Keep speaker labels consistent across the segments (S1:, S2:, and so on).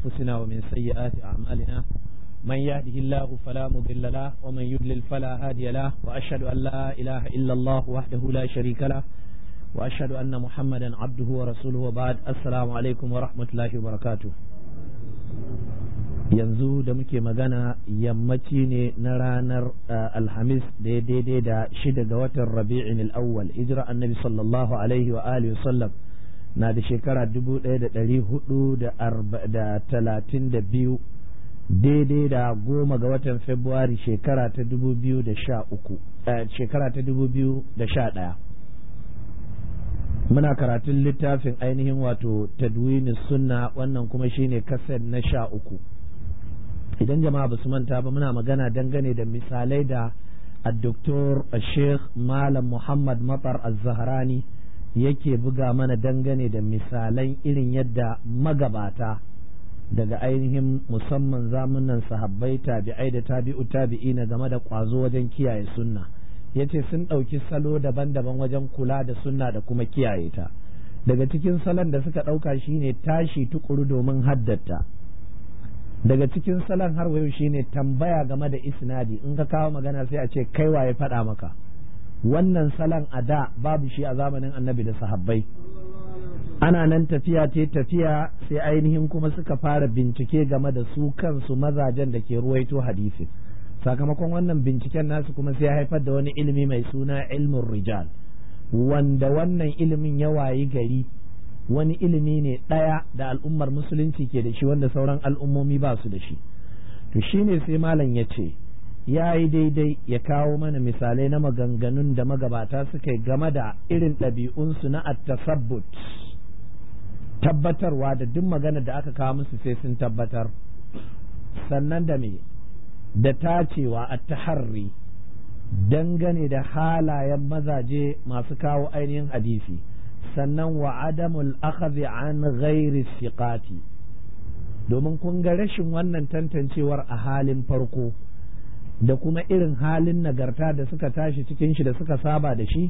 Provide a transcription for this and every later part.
S1: أنفسنا ومن سيئات أعمالنا من يهده الله فلا مضل له ومن يضلل فلا هادي له وأشهد أن لا إله إلا الله وحده لا شريك له وأشهد أن محمدا عبده ورسوله وبعد السلام عليكم ورحمة الله وبركاته yanzu da muke magana yammaci ne na ranar alhamis da ya daidai da shida ga watan rabi'in al'awwal hijira annabi sallallahu alaihi wa alihi sallam na da shekara dubu ɗaya da ɗari hudu da talatin da biyu daidai da goma ga watan februari shekara ta dubu biyu da sha uku shekara ta dubu biyu da sha ɗaya muna karatun littafin ainihin wato tadwini sunna wannan kuma shine kasar na sha uku idan jama'a ba su manta ba muna magana dangane da misalai da addoktor sheikh malam muhammad matar az-zahrani yake buga mana dangane da misalan irin yadda magabata daga ainihin musamman zamunan sahabbai tabi'ai da tabi'u tabi'ina game da kwazo wajen kiyaye sunna yace sun ɗauki salo daban-daban wajen kula da sunna da kuma kiyaye ta daga cikin salon da suka ɗauka shine tashi tukuru domin haddata daga cikin salon har wayo shine tambaya game da isnadi in ka kawo magana sai a ce kai waye faɗa maka wannan salon a da babu shi a zamanin annabi da sahabbai ana nan tafiya te tafiya sai ainihin kuma suka fara bincike game da su kansu mazajen da ke ruwaito hadisi sakamakon wannan binciken nasu kuma sai haifar da wani ilimi mai suna ilmin rijal wanda wannan ilimin ya wayi gari wani ilimi ne ɗaya da al'ummar musulunci ke da shi wanda sauran al'ummomi ba su da shi to shine sai malam ya ce ya yi daidai ya kawo mana misalai na maganganun da magabata suka yi game da irin ɗabi'unsu na attasabbut tabbatarwa da duk magana da aka kawo musu sai sun tabbatar sannan da me da tacewa a taharri dangane da halayen mazaje masu kawo ainihin hadisi sannan wa adamul akhadhi an ghairi siqati domin kun ga rashin wannan tantancewar a halin farko da kuma irin halin nagarta da suka tashi cikin shi da suka saba da shi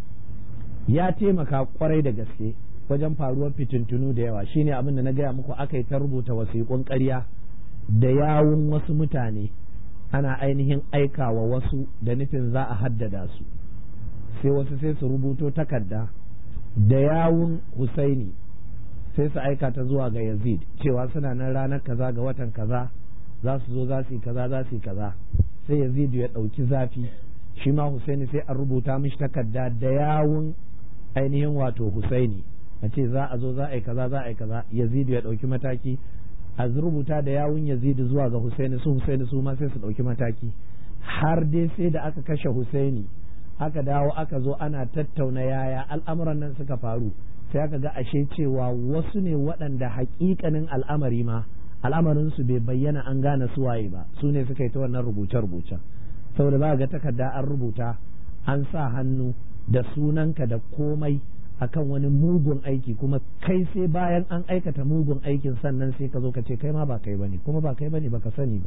S1: ya taimaka kwarai da gaske wajen faruwar fitintunu da yawa shine abin da na gaya muku aka yi ta rubuta wasiƙun ƙarya da yawun wasu mutane ana ainihin aikawa wasu da nufin za a haddada su sai wasu sai su rubuto takarda da yawun Husaini sai su aika ta zuwa ga Yazid cewa suna nan ranar kaza ga watan kaza za su zo za su yi kaza za su yi kaza sai Yazid ya ɗauki zafi shi ma Husaini sai a rubuta mishi takarda da yawun ainihin wato Husaini a ce za a zo za a yi kaza za a yi kaza Yazid ya ɗauki mataki a rubuta da yawun Yazid zuwa ga Husaini su Husaini su ma sai su ɗauki mataki har dai sai da aka kashe Husaini aka dawo aka zo ana tattauna yaya al'amuran nan suka faru sai aka ga ashe cewa wasu ne waɗanda haƙiƙanin al'amari ma al'amarinsu bai bayyana an gane su waye ba su ne suka yi ta wannan rubuce-rubuce saboda ba ga takarda an rubuta an sa hannu da sunanka da komai akan wani mugun aiki kuma kai sai bayan an aikata mugun aikin sannan sai ka zo ka ce kai ma ba kai bane kuma ba kai bane baka sani ba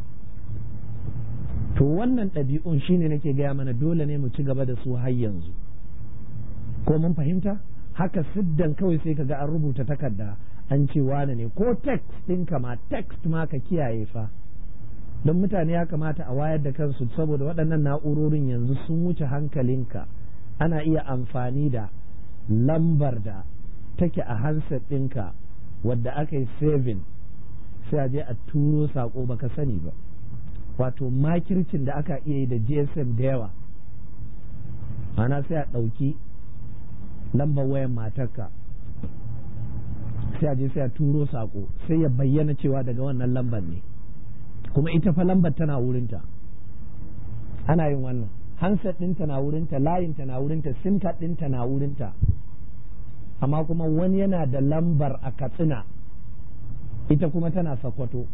S1: to wannan ɗabi'un shine nake gaya mana dole ne mu ci gaba da su har yanzu ko mun fahimta haka siddan kawai sai ka ga an rubuta takarda an ce wane ne ko text ɗinka ma text ma ka kiyaye fa don mutane ya kamata a wayar da kansu saboda waɗannan na'urorin yanzu sun wuce hankalinka ana iya amfani da lambar da take a handset ɗinka wadda aka yi saving sai a je a turo saƙo baka sani ba wato makircin da aka iya yi da gsm da yawa ana sai a ɗauki lambar wayan matarka sai a je sai a turo sako sai ya bayyana cewa daga wannan lambar ne kuma ita fa lambar tana wurinta ana yin wannan handset ɗinta na wurinta layinta na wurinta sim card ɗinta na wurinta amma kuma wani yana da lambar a katsina ita kuma tana sakwato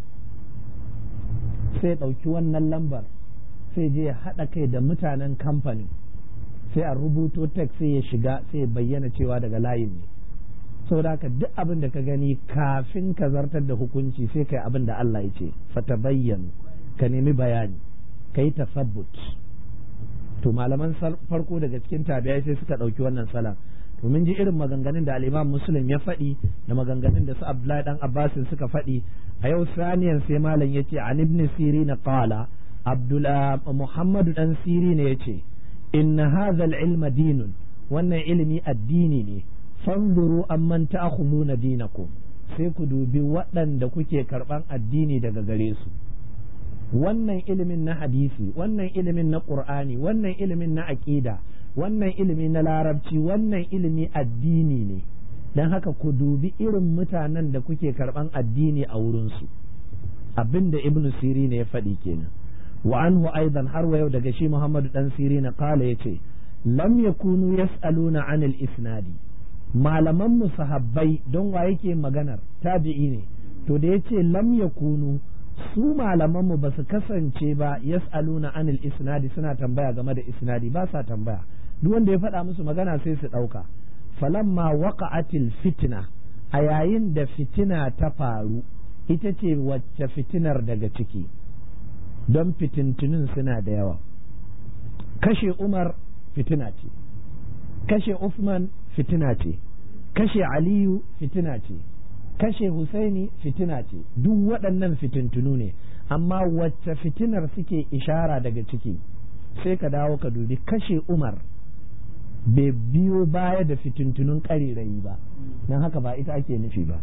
S1: sai ɗauki wannan lambar sai je ya haɗa kai da mutanen kamfanin sai a rubuto tek sai ya shiga sai ya bayyana cewa daga layin ne saboda haka duk abin da ka gani kafin ka zartar da hukunci sai kai abin da Allah ya ce fata bayyanu ka nemi bayani ka yi tasabbut to malaman farko daga cikin tabi'ai sai suka ɗauki wannan salan to mun ji irin maganganun da al-Imam Muslim ya faɗi da maganganun da su Abdullahi dan Abbas suka faɗi a yau saniyan sai malam yace an ibn Sirin qala Abdullah Muhammad dan Sirin yace inna hadha al-ilma dinun wannan ilimi addini ne fanzuru amman ta'khuduna dinakum sai ku dubi waɗanda kuke karɓan addini daga gare su wannan ilimin na hadisi wannan ilimin na ƙur'ani wannan ilimin na aƙida wannan ilimi na larabci wannan ilimi addini ne don haka ku dubi irin mutanen da kuke karɓan addini a wurinsu abin da ibn siri ne ya faɗi kenan wa anhu aidan har wa yau daga shi muhammadu dan siri na kala ya ce lam yakunu yas'aluna anil isnadi malaman mu sahabbai don wa yake maganar tabi'i ne to da yace lam yakunu su malaman mu basu kasance ba yas'aluna anil isnadi suna tambaya game da isnadi ba sa tambaya duk wanda ya faɗa musu magana sai su ɗauka falamma waqa'atil fitna a yayin da fitina ta faru ita ce wacce fitinar daga ciki don fitintunin suna da yawa kashe umar fitina ce kashe Usman fitina ce kashe Aliyu fitina ce kashe Husaini fitina ce duk waɗannan fitintunu ne amma wacce fitinar suke ishara daga ciki sai ka dawo ka dubi kashe Umar bai biyo baya da fitintunun ƙarirayi ba don haka ba ita ake nufi ba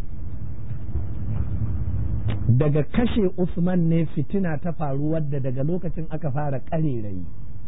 S1: daga kashe Usman ne fitina ta faru wadda daga lokacin aka fara ƙarirayi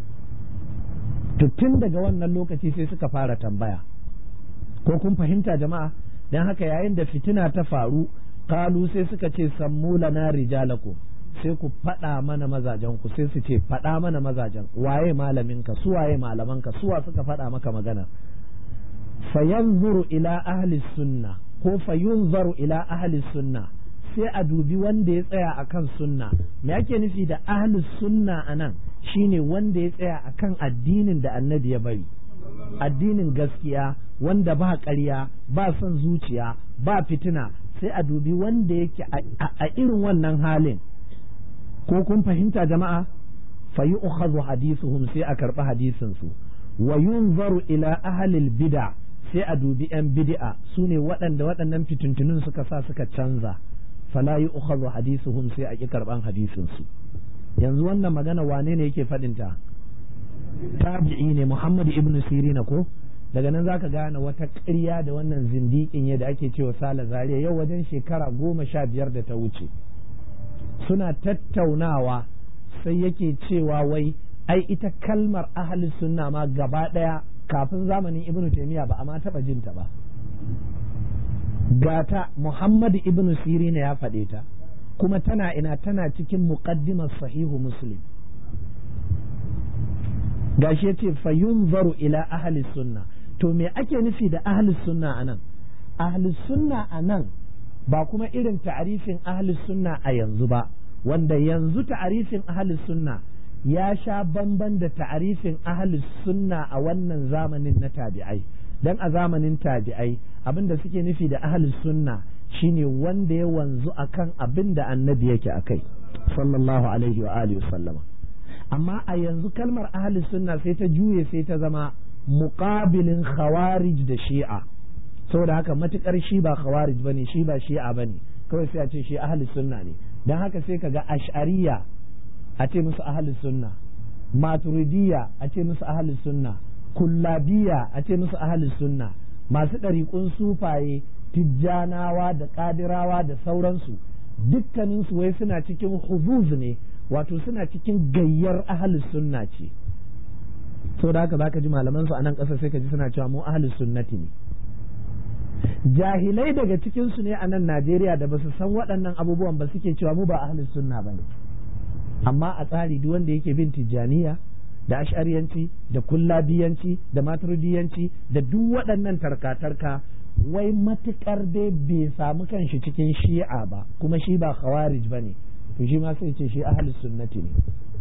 S1: to tun daga wannan lokaci sai suka fara tambaya ko kun fahimta jama'a don haka yayin da fitina ta faru kalu sai suka ce sammu lana rijalakum sai ku faɗa mana mazajen ku sai su ce faɗa mana mazajen waye malaminka su waye malamanka suwa suka faɗa maka magana fayanzuru ila ahli sunna ko fayunzaru ila ahli sunna sai a dubi wanda ya tsaya akan sunna me ake nufi da ahli sunna anan shine wanda ya tsaya akan addinin da annabi ya bari addinin gaskiya wanda ba ƙarya ba son zuciya ba fitina sai a dubi wanda yake a irin wannan halin ko kun fahimta jama'a fa yu'khadhu hadithuhum sai a karɓi hadisin su wa yunzaru ila ahlil bid'a sai a dubi yan bid'a sune waɗanda waɗannan fitintunun suka sa suka canza fala yu'khadhu hadithuhum sai a ki karɓan hadisin su yanzu wannan magana wane ne yake faɗinta tabi'i ne Muhammad ibn Sirina ko daga nan zaka gane wata ƙarya da wannan zindiƙin ya da ake cewa Sala Zaria yau wajen shekara goma sha biyar da ta wuce suna tattaunawa sai yake cewa wai ai ita kalmar ahli sunna ma gaba ɗaya kafin zamanin Ibn Taymiyyah ba a ma taɓa jinta ba gata Muhammad ibn Sirina ya faɗe ta kuma tana ina tana cikin muqaddimar sahihu muslim gashi yace fayunzaru ila ahli sunna to me ake nufi da ahli sunna anan ahli sunna anan ba kuma irin ta'arifin ahli sunna a yanzu ba wanda yanzu ta'arifin ahli sunna ya sha bamban da ta'arifin ahli sunna a wannan zamanin na tabi'ai dan a zamanin tabi'ai abinda suke nufi da ahli sunna shine wanda ya wanzu akan abin da annabi yake akai sallallahu alaihi wa alihi sallama amma a yanzu kalmar ahli sunna sai ta juye sai ta zama muqabilin khawarij da shi'a saboda haka matukar shi ba khawarij bane shi ba shi'a bane kawai sai a ce shi ahli sunna ne dan haka sai kaga ash'ariya a ce musu ahli sunna maturidiyya a ce musu ahli sunna kullabiya a ce musu ahli sunna masu ɗariƙun sufaye tijjanawa da ƙadirawa da sauransu dukkaninsu wai suna cikin huzuz ne wato suna cikin gayyar ahalus sunna ce so da haka zaka ji malaman su a nan ƙasa sai ka ji suna cewa mu ahalus sunnati ne jahilai daga cikin su ne a nan Najeriya da basu san waɗannan abubuwan ba suke cewa mu ba ahalus sunna bane amma a tsari duk wanda yake bin tijjaniya da ash'ariyanci da kullabiyanci da maturidiyanci da duk waɗannan tarka-tarka wai matukar dai bai samu kanshi cikin shi'a ba kuma shi ba khawarij ba ne to shi ma sai ce shi ahlus sunnati ne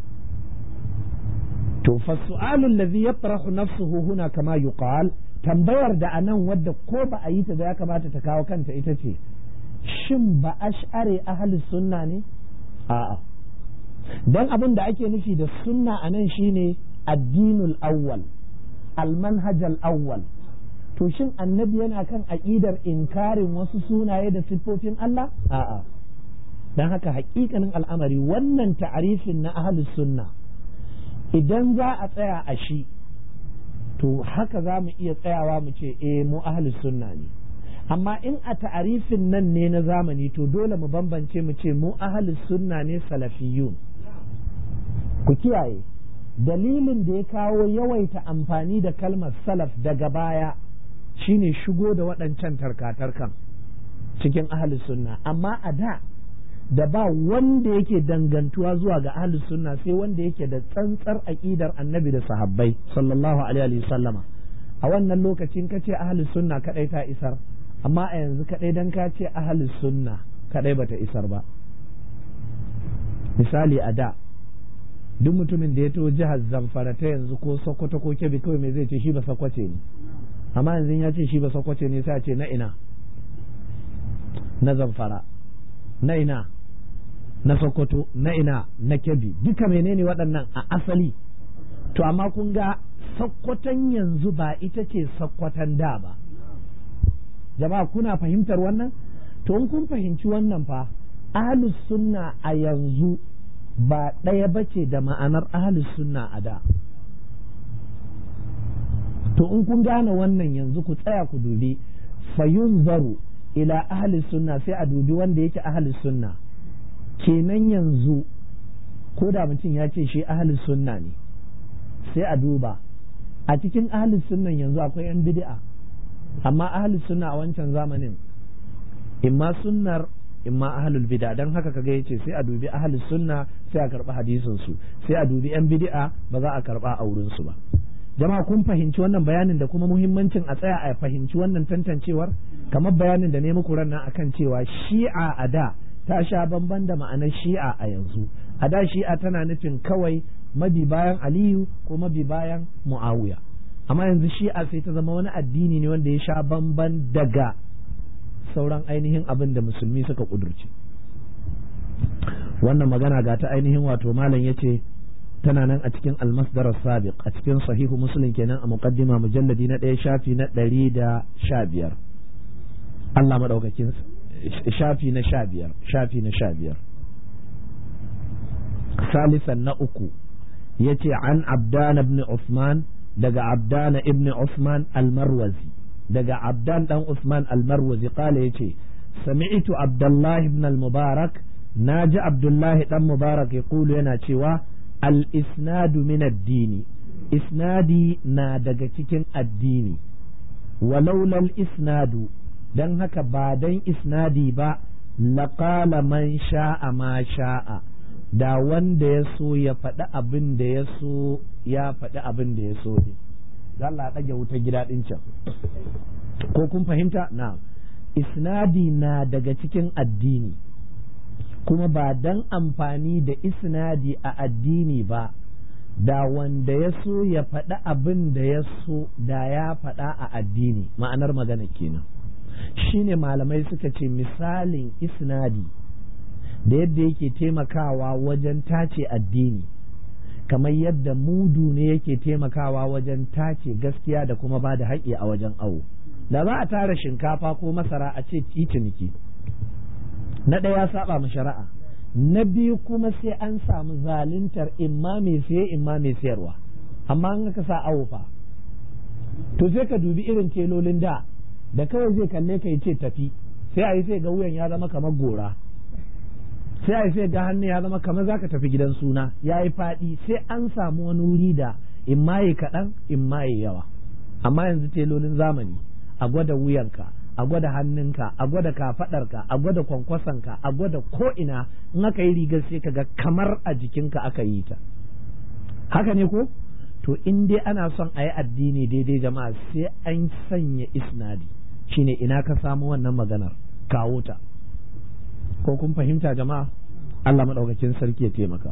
S1: to fa su'alul ladhi yatrahu nafsuhu huna kama yuqal tambayar da anan wadda ko ba a yi ta da ya kamata ta kawo kanta ita ce shin ba ash'ari ahlus sunna ne a'a dan abin da ake nufi da sunna anan shine addinul awwal al manhaj al awwal to shin annabi yana kan aƙidar inkarin wasu sunaye da siffofin Allah a'a dan haka haƙiƙanin al'amari wannan ta'arifin na ahlus sunna idan za a tsaya a shi to haka za mu iya tsayawa mu ce eh mu ahlus sunna ne amma in a ta'arifin nan ne na zamani to dole mu bambance mu ce mu ahlus sunna ne salafiyun ku kiyaye dalilin da ya kawo yawaita amfani da kalmar salaf daga baya shine shigo da waɗancan tarkatarkan cikin ahlus sunna amma a da da ba wanda yake dangantuwa zuwa ga ahlus sunna sai wanda yake da tsantsar aqidar annabi da sahabbai sallallahu alaihi sallama a wannan lokacin ka ce ahlus sunna kadai ta isar amma a yanzu kadai dan ka ce ahlus sunna kadai bata isar ba misali a da duk mutumin da ya to jihar zamfara ta yanzu ko sokoto ko kebbi kawai mai zai ce shi ba sakwace ne amma yanzu ya ce shi ba sakwace ne sai a ce na ina na zamfara na ina na sokoto na ina na kebbi duka menene waɗannan a asali to amma kun ga sakkwaton yanzu ba ita ce sakkwatan da ba jama'a kuna fahimtar wannan to in kun fahimci wannan fa ahlus sunna a yanzu ba ɗaya ba ce da ma'anar ahlus sunna a da to in kun gane wannan yanzu ku tsaya ku dubi fayun zaru ila ahli sunna sai a dubi wanda yake ahli sunna kenan yanzu ko da mutum ya ce shi ahli sunna ne sai a duba a cikin ahli sunnan yanzu akwai yan bid'a amma ahli sunna a wancan zamanin imma sunnar imma ahlul bid'a dan haka kaga yace sai a dubi ahli sunna sai a karba hadisin su sai a dubi yan bid'a ba za a karba a wurin su ba jama'a kun fahimci wannan bayanin da kuma muhimmancin a tsaya a fahimci wannan tantancewar kamar bayanin da ne muku ranar akan cewa shi'a a da ta sha bamban da ma'anar shi'a a yanzu a da shi'a tana nufin kawai mabi bayan aliyu ko mabi bayan muawiya amma yanzu shi'a sai ta zama wani addini ne wanda ya sha bamban daga sauran ainihin abin da musulmi suka kudurce wannan magana ga ta ainihin wato malam ya ce tana nan a cikin almasdar sabiq a cikin sahihu muslim kenan a muqaddima mujalladi na ɗaya shafi na ɗari da sha biyar Allah maɗaukakin shafi na sha biyar shafi na sha biyar salisan na uku ya ce an abdana ibn Usman daga abdana ibn Usman almarwazi daga abdan dan Usman almarwazi kala ya ce sami'tu abdullahi ibn al-mubarak na ji abdullahi dan mubarak ya kulu yana cewa al-isnadu min addini isnadi na daga cikin addini walaulal isnadu don haka ba dan isnadi ba laƙala man sha'a ma sha'a da wanda ya so ya faɗi abin da ya so ya faɗi abin da ya so ne za Allah ɗage wuta gida ɗin can ko kun fahimta na isnadi na daga cikin addini kuma ba dan amfani da isnadi a addini ba da wanda ya so ya faɗi abin da ya so da ya faɗa a addini ma'anar magana kenan shine malamai suka ce misalin isnadi da yadda yake taimakawa wajen tace addini kamar yadda mudu ne yake taimakawa wajen tace gaskiya da kuma ba da haƙƙi a wajen awo da za a tara shinkafa ko masara a ce ciniki na ɗaya saba ma shari'a na biyu kuma sai an samu zaluntar imma mai siye imma mai sayarwa amma an ka sa awo fa to sai ka dubi irin telolin da da kawai zai kalle ka ce tafi sai a yi sai ga wuyan ya zama kamar gora sai a yi sai ga hannu ya zama kamar zaka tafi gidan suna ya yi faɗi sai an samu wani wuri da in maye kaɗan in maye yawa amma yanzu telolin zamani a gwada wuyanka a gwada hannunka a gwada kafaɗarka a gwada kwankwasonka a gwada ko'ina in aka yi rigar sai ka ga kamar a jikinka aka yi ta haka ne ko to in dai ana son a yi addini daidai jama'a sai an sanya isnadi shine ina ka samu wannan maganar kawo ta ko kun fahimta jama'a Allah maɗaukakin sarki ya taimaka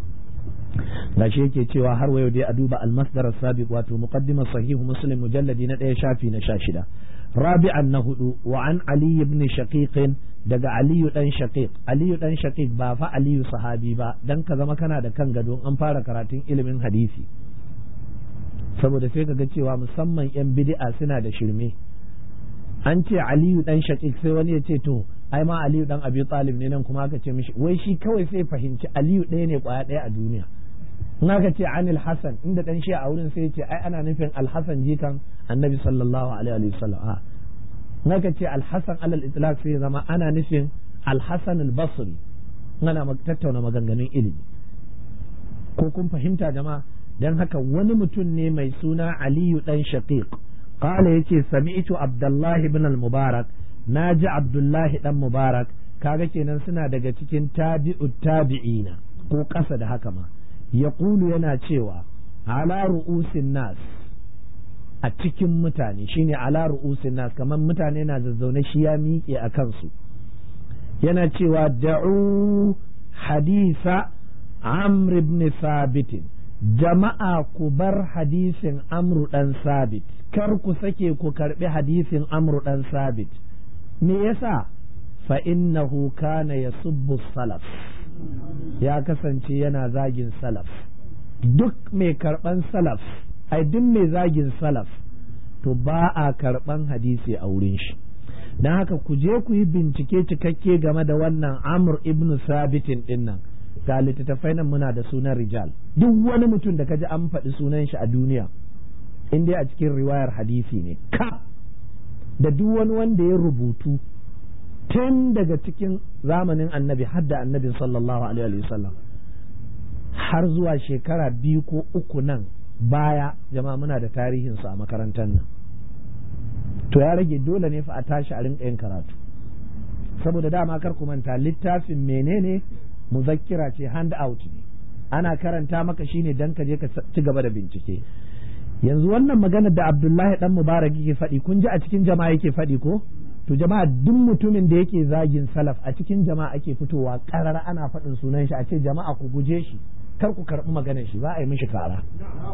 S1: gashi yake cewa har wayo dai a duba almasdar sabiq wato muqaddimar sahihu muslim mujalladi na ɗaya shafi na sha shida rabi'an na hudu wa an ali ibn shaqiq daga aliyu dan shaqiq aliyu dan shaqiq ba fa aliyu sahabi ba dan ka zama kana da kan gado an fara karatun ilimin hadisi saboda sai ka ga cewa musamman 'yan bid'a suna da shirme an ce aliyu dan shaqiq sai wani ya ce to ai ma aliyu dan abi talib ne nan kuma aka ce mishi wai shi kawai sai fahimci aliyu ɗaya ne kwaya ɗaya a duniya in aka ce anil hasan inda dan shi a wurin sai ya ce ai ana nufin alhasan jikan annabi sallallahu alaihi wa sallam a in aka ce alhasan alal itlaq sai zama ana nufin alhasan al-basri ana tattauna maganganun ilimi ko kun fahimta jama'a dan haka wani mutum ne mai suna aliyu dan shaqiq قال يتي سمعت عبد الله بن المبارك ناجي عبد الله بن مبارك kaga kenan suna daga cikin tabi'u tabi'ina ko ƙasa da haka ma yaqulu yana cewa ala ru'usin nas a cikin mutane shine ala ru'usin nas kamar mutane na zazzaune shi ya miƙe a kansu yana cewa da'u hadisa amr ibn sabit jama'a ku bar hadisin amru dan sabit kar ku sake ku karbi hadisin amru dan sabit me yasa fa innahu kana yasubbu salaf ya kasance yana zagin salaf duk mai karban salaf ai duk mai zagin salaf to ba a karban hadisi a wurin shi don haka ku je ku yi bincike cikakke game da wannan amr ibn sabitin dinnan ga littattafai nan muna da sunan rijal duk wani mutum da kaji an faɗi sunan shi a duniya in dai a cikin riwayar hadisi ne ka da duk wani wanda ya rubutu tun daga cikin zamanin annabi har da annabin sallallahu alaihi wasallam har zuwa shekara biyu ko uku nan baya jama'a muna da tarihinsu a makarantar nan to ya rage dole ne fa a tashi a rinka yin karatu saboda dama kar ku manta littafin menene muzakkira ce hand out ne ana karanta maka shine dan ka je ka ci gaba da bincike yanzu wannan magana da Abdullahi dan Mubarak yake faɗi kun ji a cikin jama'a yake faɗi ko to jama'a duk mutumin da yake zagin salaf a cikin jama'a ake fitowa karar ana faɗin sunan shi a ce jama'a ku guje shi kar ku karɓi maganar shi ba a yi mishi kara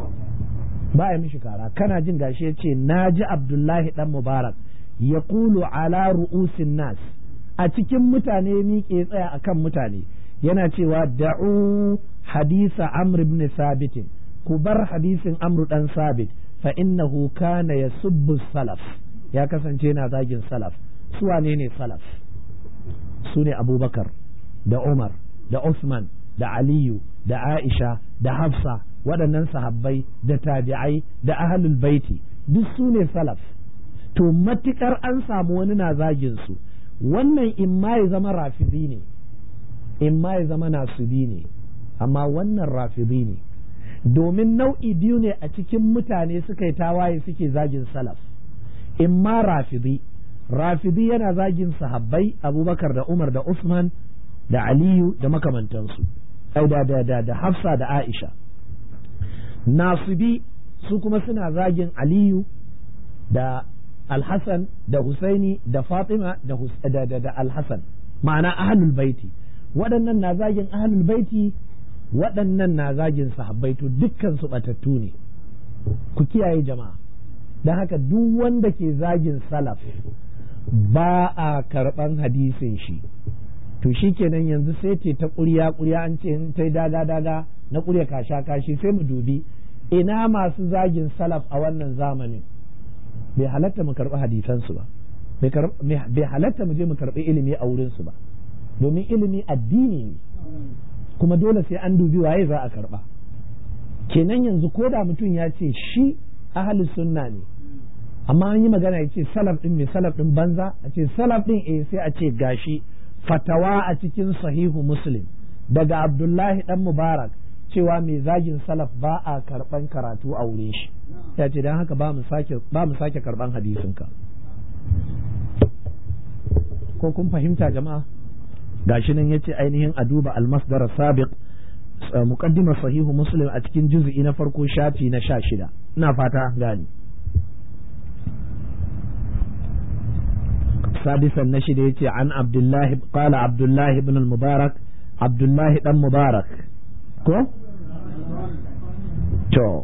S1: ba a yi mishi kara kana jin gashi ya ce na ji Abdullahi dan Mubarak ya kulu ala ru'usin nas a cikin mutane miƙe tsaya akan mutane yana cewa da'u hadisa amr ibn sabit ku bar hadisin amru dan sabit fa innahu kana yasubbu salaf ya kasance yana zagin salaf su wane ne salaf su ne abubakar da umar da usman da aliyu da aisha da hafsa waɗannan sahabbai da tabi'ai da ahlul baiti duk su ne salaf to matukar an samu wani na zagin su wannan in ma ya zama rafidi ne in ma ya zama nasubi ne amma wannan rafidi ne domin nau'i biyu ne a cikin mutane suka yi tawaye suke zagin salaf in ma rafidi rafidi yana zagin sahabbai abubakar da umar da usman da aliyu da makamantansu ai da da da da hafsa da aisha nasibi su kuma suna zagin aliyu da alhassan da husaini da fatima da, da, da, da alhassan ma'ana ahlul baiti waɗannan na zagin ahlul baiti waɗannan na zagin sahabbai to dukkan su batattu ne ku kiyaye jama'a don haka duk wanda ke zagin salaf ba a karɓan hadisin shi to shi kenan yanzu sai ce ta ƙurya ƙurya an ce ta daga daga na ƙurya kasha kashi sai mu dubi ina masu zagin salaf a wannan zamanin bai halatta mu karɓi hadisansu ba bai halatta mu je mu karɓi ilimi a wurinsu ba domin ilimi addini ne kuma dole sai an dubi waye za a karɓa kenan yanzu ko da mutum ya ce shi ahli sunna ne amma an yi magana ya ce salaf din mai salaf din banza a ce salaf din eh sai a ce gashi fatawa a cikin sahihu muslim daga abdullahi dan mubarak cewa mai zagin salaf ba a karban karatu a wurin shi ya ce don haka ba mu sake karban hadisinka ko kun fahimta jama'a gashi nan yace ainihin a duba almasdar sabiq muqaddimar sahihu muslim a cikin juz'i na farko shafi na sha shida ina fata gani سادسا نشد يتي عن عبد الله قال عبد الله بن المبارك عبد الله بن مبارك كو تو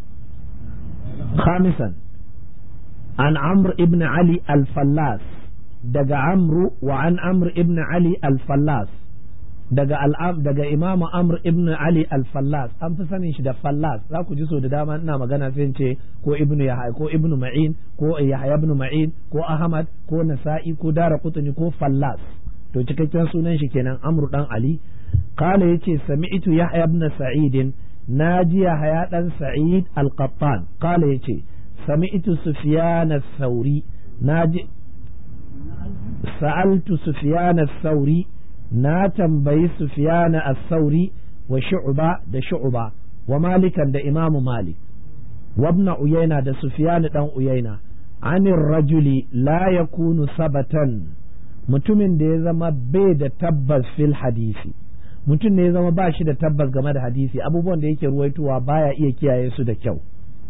S1: خامسا عن عمرو ابن علي الفلاس دقى عمرو وعن عمرو ابن علي الفلاس daga al'am daga Imam Amr ibn Ali al-Fallas an fi sanin shi da Fallas za ku ji so da dama ina magana sai ce ko Ibn Yahya ko Ibn Ma'in ko Yahya ibn Ma'in ko Ahmad ko Nasa'i ko Dara Qutni ko Fallas to cikakken sunan shi kenan Amr dan Ali qala yace sami'tu Yahya ibn Sa'id naji Yahya dan Sa'id al-Qattan qala yace sami'tu Sufyan ath-Thawri naji sa'altu Sufyan ath-Thawri na tambayi Sufyan ath-Thawri wa Shu'ba da Shu'ba wa Malikan da Imam Malik wa ibn Uyayna da Sufyan dan Uyayna anir rajuli la yakunu sabatan mutumin da ya zama bai da tabbas fil hadisi mutum ne ya zama ba shi da tabbas game da hadisi abubuwan da yake ruwaitowa baya iya kiyaye su da kyau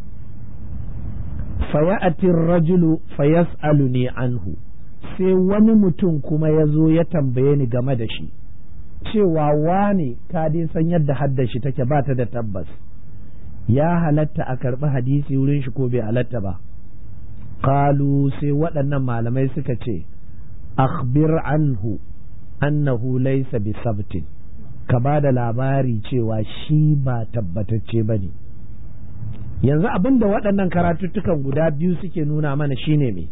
S1: faya'ati rajulu fayas'aluni anhu sai wani mutum kuma ya zo ya tambaye ni game da shi cewa wane ka dai san yadda hadda shi take ba ta da tabbas ya halatta a karɓi hadisi wurin shi ko bai halatta ba kalu sai waɗannan malamai suka ce akhbir anhu annahu laysa bi sabtin ka ba da labari cewa shi ba tabbatacce ba ne yanzu abin da waɗannan karatuttukan guda biyu suke nuna mana shine me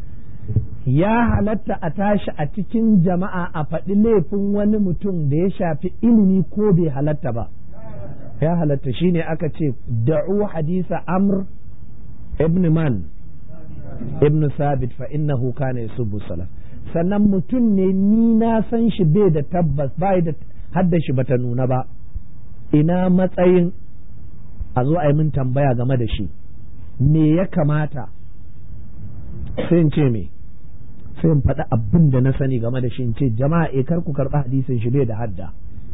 S1: ya halatta a tashi a cikin jama'a a faɗi laifin wani mutum da ya shafi ilimi ko bai halatta ba ya halatta shine aka ce da'u hadisa amr ibn man ibn sabit fa innahu kana yasubbu salaf sannan mutum ne ni na san shi bai da tabbas bai da hadda shi bata nuna ba ina matsayin a zo a yi min tambaya game da shi me ya kamata sai in ce me sai in faɗi abin da na sani game da shi in ce jama'a e kar ku karɓi hadisin shi bai da hadda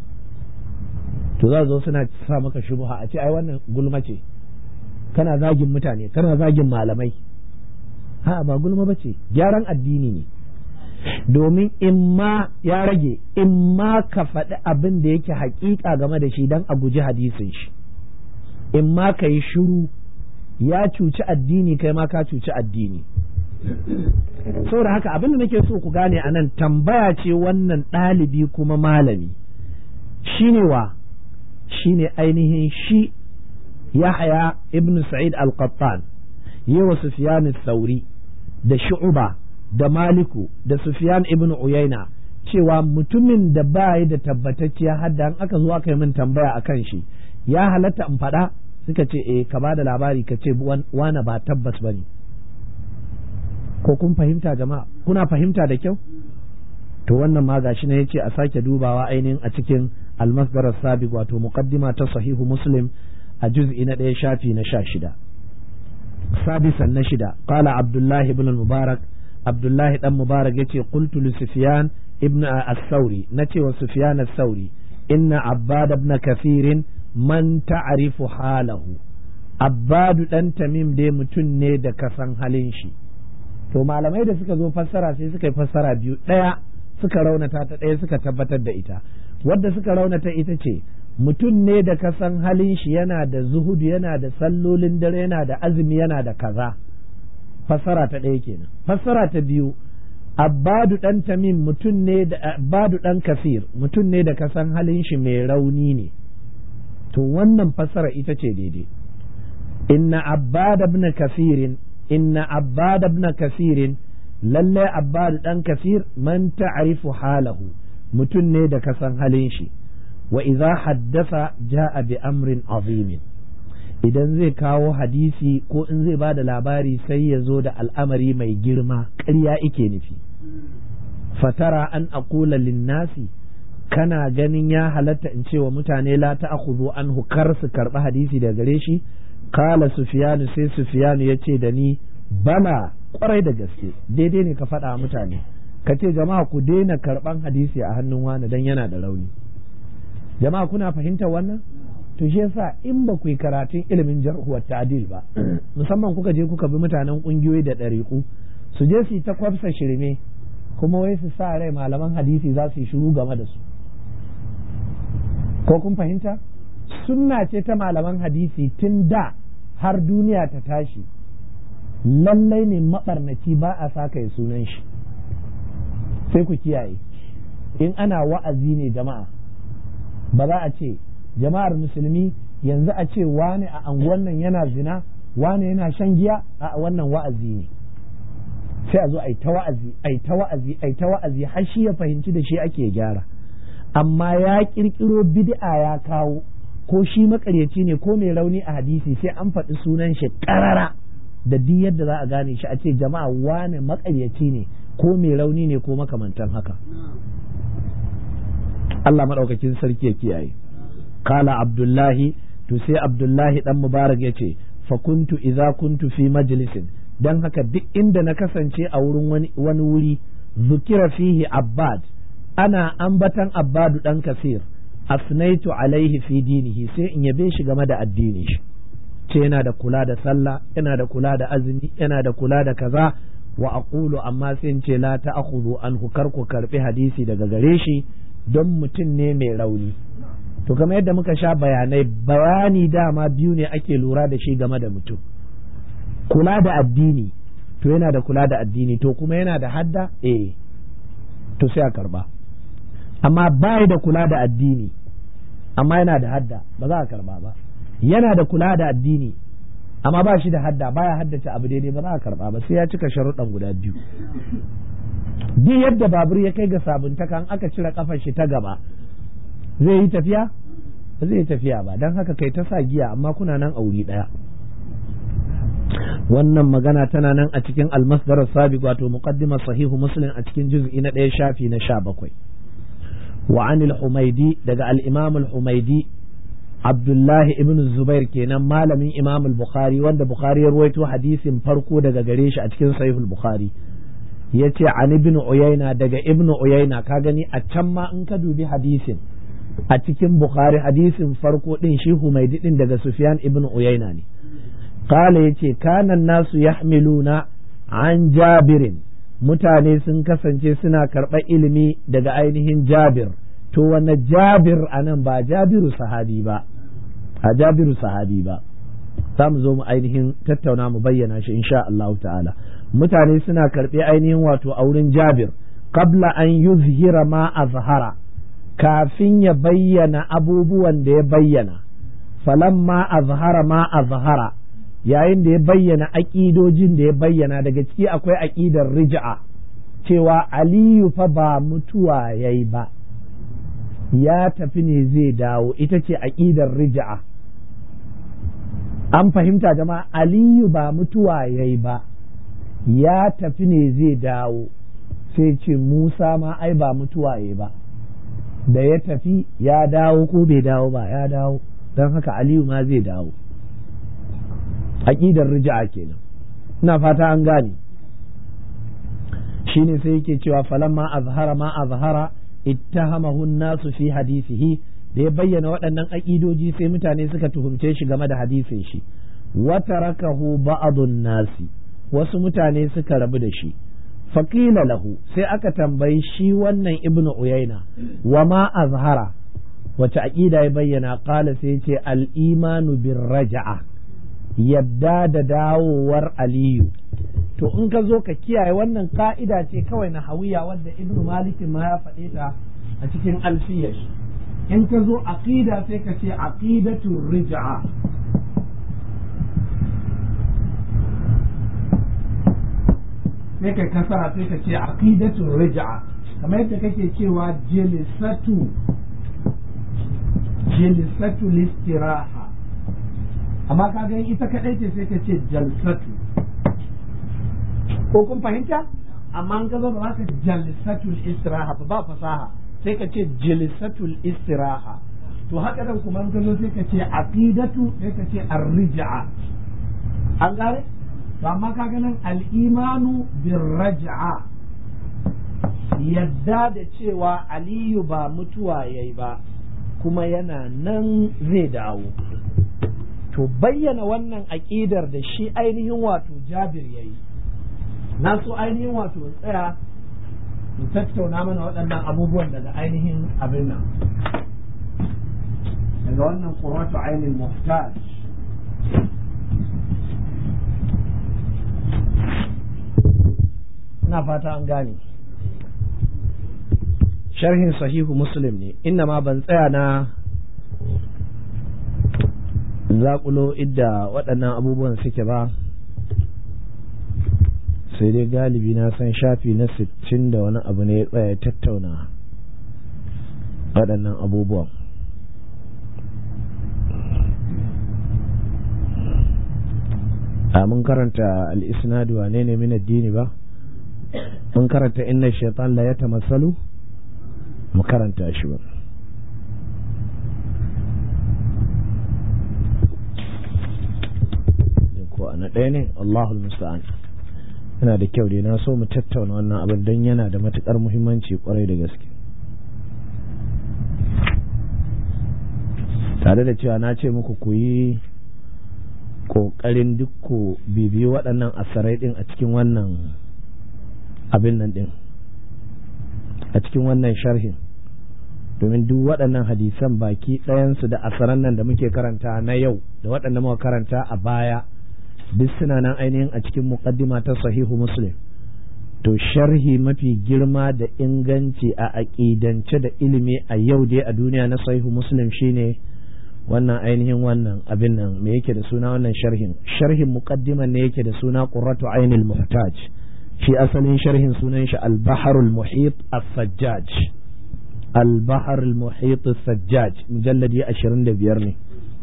S1: to za zo suna sa maka shubuha a ce ai wannan gulma ce kana zagin mutane kana zagin malamai ha ba gulma ba ce gyaran addini ne domin in ma ya rage in ma ka faɗi abin da yake haƙiƙa game da shi don a guji hadisin shi in ma ka yi shiru ya cuci addini kai ma ka cuci addini saboda haka abin da nake so ku gane a nan tambaya ce wannan ɗalibi kuma malami shine wa shine ainihin shi yahya ibn sa'id al-qattan yawa sufyan sauri da shu'uba da maliku da sufyan ibn uyayna cewa mutumin da ba da tabbatacciya hadda an aka zo aka yi min tambaya akan shi ya halatta in faɗa suka ce eh ka ba da labari ka ce wana ba tabbas ba ne ko kun fahimta jama'a kuna fahimta da kyau to wannan ma gashi ne yace a sake dubawa ainihin a cikin almasdar sabiq wato muqaddima ta sahihu muslim a juz'i na ɗaya shafi na sha shida sadisan na shida qala abdullahi ibn mubarak abdullahi dan mubarak yace qultu li sufyan ibn as-sauri nace wa sufyan as-sauri inna abbad ibn kathirin man ta'rifu halahu abbadu dan tamim dai mutum ne da kasan halin shi to malamai da suka zo fassara sai suka yi fassara biyu ɗaya suka raunata ta ɗaya suka tabbatar da ita wadda suka raunata ita ce mutum ne da kasan halin shi yana da zuhudu yana da sallolin dare yana da azumi yana da kaza fassara ta ɗaya kenan fassara ta biyu abbadu dan tamim mutum ne da abbadu dan kafir mutum ne da kasan halin shi mai rauni ne to wannan fassara ita ce daidai inna abbad ibn kafirin inna abbad ibn kafirin lalle abbad dan kafir man ta'rifu halahu mutum ne da kasan halin shi wa idza haddasa ja'a bi amrin azim idan zai kawo hadisi ko in zai bada labari sai ya zo da al'amari mai girma ƙarya ike nufi fatara an aqula linnasi kana ganin ya halatta in ce wa mutane la ta'khudhu anhu kar su karɓi hadisi daga gare shi kala sufiyanu sai sufiyanu ya ce da ni bana kwarai da gaske daidai ne ka faɗa mutane ka ce jama'a ku daina karɓan hadisi a hannun wani dan yana da rauni jama'a kuna fahimtar wannan to shi yasa in ba ku yi karatun ilimin jarhuwar ta'dil ba musamman kuka je kuka bi mutanen ƙungiyoyi da ɗariƙu su je su yi ta kwafsa shirme kuma wai su sa rai malaman hadisi za su yi shiru game da su ko kun fahimta sunna ce ta malaman hadisi tun da har duniya ta tashi lallai ne maɓarnaci ba a saka ya sunan shi sai ku kiyaye in ana wa'azi ne jama'a ba za a ce jama'ar musulmi yanzu a ce wane a anguwan nan yana zina wane yana shan giya a wannan wa'azi ne sai a zo a yi ta wa'azi a yi ta wa'azi a yi ta wa'azi har shi ya fahimci da shi ake gyara amma ya kirkiro bid'a ya kawo ko shi makaryaci ne ko mai rauni a hadisi sai an faɗi sunan shi ƙarara da duk yadda za a gane shi a ce jama'a wane makaryaci ne ko mai rauni ne ko makamantan haka Allah maɗaukakin sarki ya kiyaye kala abdullahi to sai abdullahi dan mubarak ya ce fa kuntu idza kuntu fi majlisin dan haka duk inda na kasance a wurin wani wuri zukira fihi abbad ana ambatan abbadu dan kasir asnaitu alaihi fi dinihi sai in yabe shi game da addini shi ce yana da kula da sallah yana da kula da azumi yana da kula da kaza wa aqulu amma sai in ce la ta'khudhu anhu kar ku karbi hadisi daga gare shi don mutum ne mai rauni to kamar yadda muka sha bayanai bayani dama biyu ne ake lura da shi game da mutum kula da addini to yana da kula da addini to kuma yana da hadda eh to sai a karba amma bai da kula da addini amma yana da hadda ba za a karba ba yana da kula da addini amma ba shi da hadda baya haddace abu daidai ba za a karba ba sai ya cika sharuɗan guda biyu duk yadda babur ya kai ga sabuntaka an aka cire kafar shi ta gaba zai yi tafiya ba zai yi tafiya ba don haka kai ta sa giya amma kuna nan a wuri ɗaya wannan magana tana nan a cikin almasdar sabiq wato muqaddimar sahihu muslim a cikin juz'i na ɗaya shafi na sha bakwai wa anil humaidi daga al-imam al-humaidi abdullahi ibn zubair kenan malamin imam al-bukhari wanda bukhari ya ruwaito hadisin farko daga gare shi a cikin sahih al-bukhari yace an ibn uyayna daga ibn uyayna ka gani a can ma in ka dubi hadisin a cikin bukhari hadisin farko din shi humaidi din daga sufyan ibn uyayna ne qala yace kana nasu yahmiluna an jabirin mutane sun kasance suna karɓar ilimi daga ainihin jabir to wanne jabir anan ba jabiru sahabi ba a jabiru sahabi ba za mu zo mu ainihin tattauna mu bayyana shi insha Allah ta'ala mutane suna karɓe ainihin wato a wurin jabir qabla an yuzhira ma azhara kafin ya bayyana abubuwan da ya bayyana falamma azhara ma azhara yayin da ya bayyana aƙidojin da ya bayyana daga ciki akwai aƙidar rij'a cewa aliyu fa ba mutuwa ya yi ba ya tafi ne zai dawo ita ce aƙidar rij'a an fahimta jama'a aliyu ba mutuwa ya yi ba ya tafi ne zai dawo sai ce musa ma ai ba mutuwa ya yi ba da ya tafi ya dawo ko bai dawo ba ya dawo don haka aliyu ma zai dawo aƙidar rija'a kenan ina fata an gane shine sai yake cewa falamma azhara ma azhara ittahamahu nasu fi hadisihi da ya bayyana waɗannan aƙidoji sai mutane suka tuhumce shi game da hadisin shi wa tarakahu ba'dun nasi wasu mutane suka rabu da shi faqila lahu sai aka tambayi shi wannan ibnu uyaina wa ma azhara wace aƙida ya bayyana qala sai ce al-imanu bir raja'a yadda da dawowar aliyu to in ka zo ka kiyaye wannan ka'ida ce kawai na hawiya wadda ibnu malikin ma ya faɗe ta a cikin alfiyar in ka zo aqida sai ka ce aqidatu rij'a sai ka kasara sai ka ce aqidatu rij'a kamar yadda kake cewa jilisatu jilisatu listiraha amma ka ga ita kadai ce sai ka ce jalsatu ko kun fahimta amma an gaba ba ka jalsatul istiraha ba ba fasaha sai ka ce jalsatul istiraha to haka nan kuma an gazo sai ka ce aqidatu sai ka ce ar-rij'a an gane to amma ka ga nan al-imanu bir-raj'a yadda da cewa aliyu ba mutuwa yayi ba kuma yana nan zai dawo to bayyana wannan aƙidar da shi ainihin wato jabir ya yi na so ainihin wato tsaya mu tattauna mana waɗannan abubuwan daga ainihin abin nan daga wannan ƙurwatu ainihin muhtaj ina fata an gane sharhin sahihu muslim ne inna ma ban tsaya na zaƙulo idda waɗannan abubuwan suke ba sai dai galibi na san shafi na sittin da wani abu ne ya tsaya tattauna waɗannan abubuwan a mun karanta al-isnadu wane ne min addini ba mun karanta inna shaitan la yatamassalu mu karanta shi ba ko ana ɗaya ne Allahul musta'an yana da kyau dai na so mu tattauna wannan abin don yana da matukar muhimmanci kwarai da gaske tare da cewa na ce muku ku yi ƙoƙarin duk ku bibiyi waɗannan asarai ɗin a cikin wannan abin nan ɗin a cikin wannan sharhin domin duk waɗannan hadisan baki ɗayansu da asaran nan da muke karanta na yau da waɗanda muka karanta a baya duk suna nan ainihin a cikin muqaddima ta sahihu muslim to sharhi mafi girma da inganci a aƙidance da ilimi a yau dai a duniya na sahihu muslim shine wannan ainihin wannan abin nan me yake da suna wannan sharhin sharhin muqaddiman ne yake da suna qurratu ainil muhtaj shi asalin sharhin sunan shi al-bahr al-muhit as-sajjaj al-bahr al-muhit as-sajjaj mujalladi 25 ne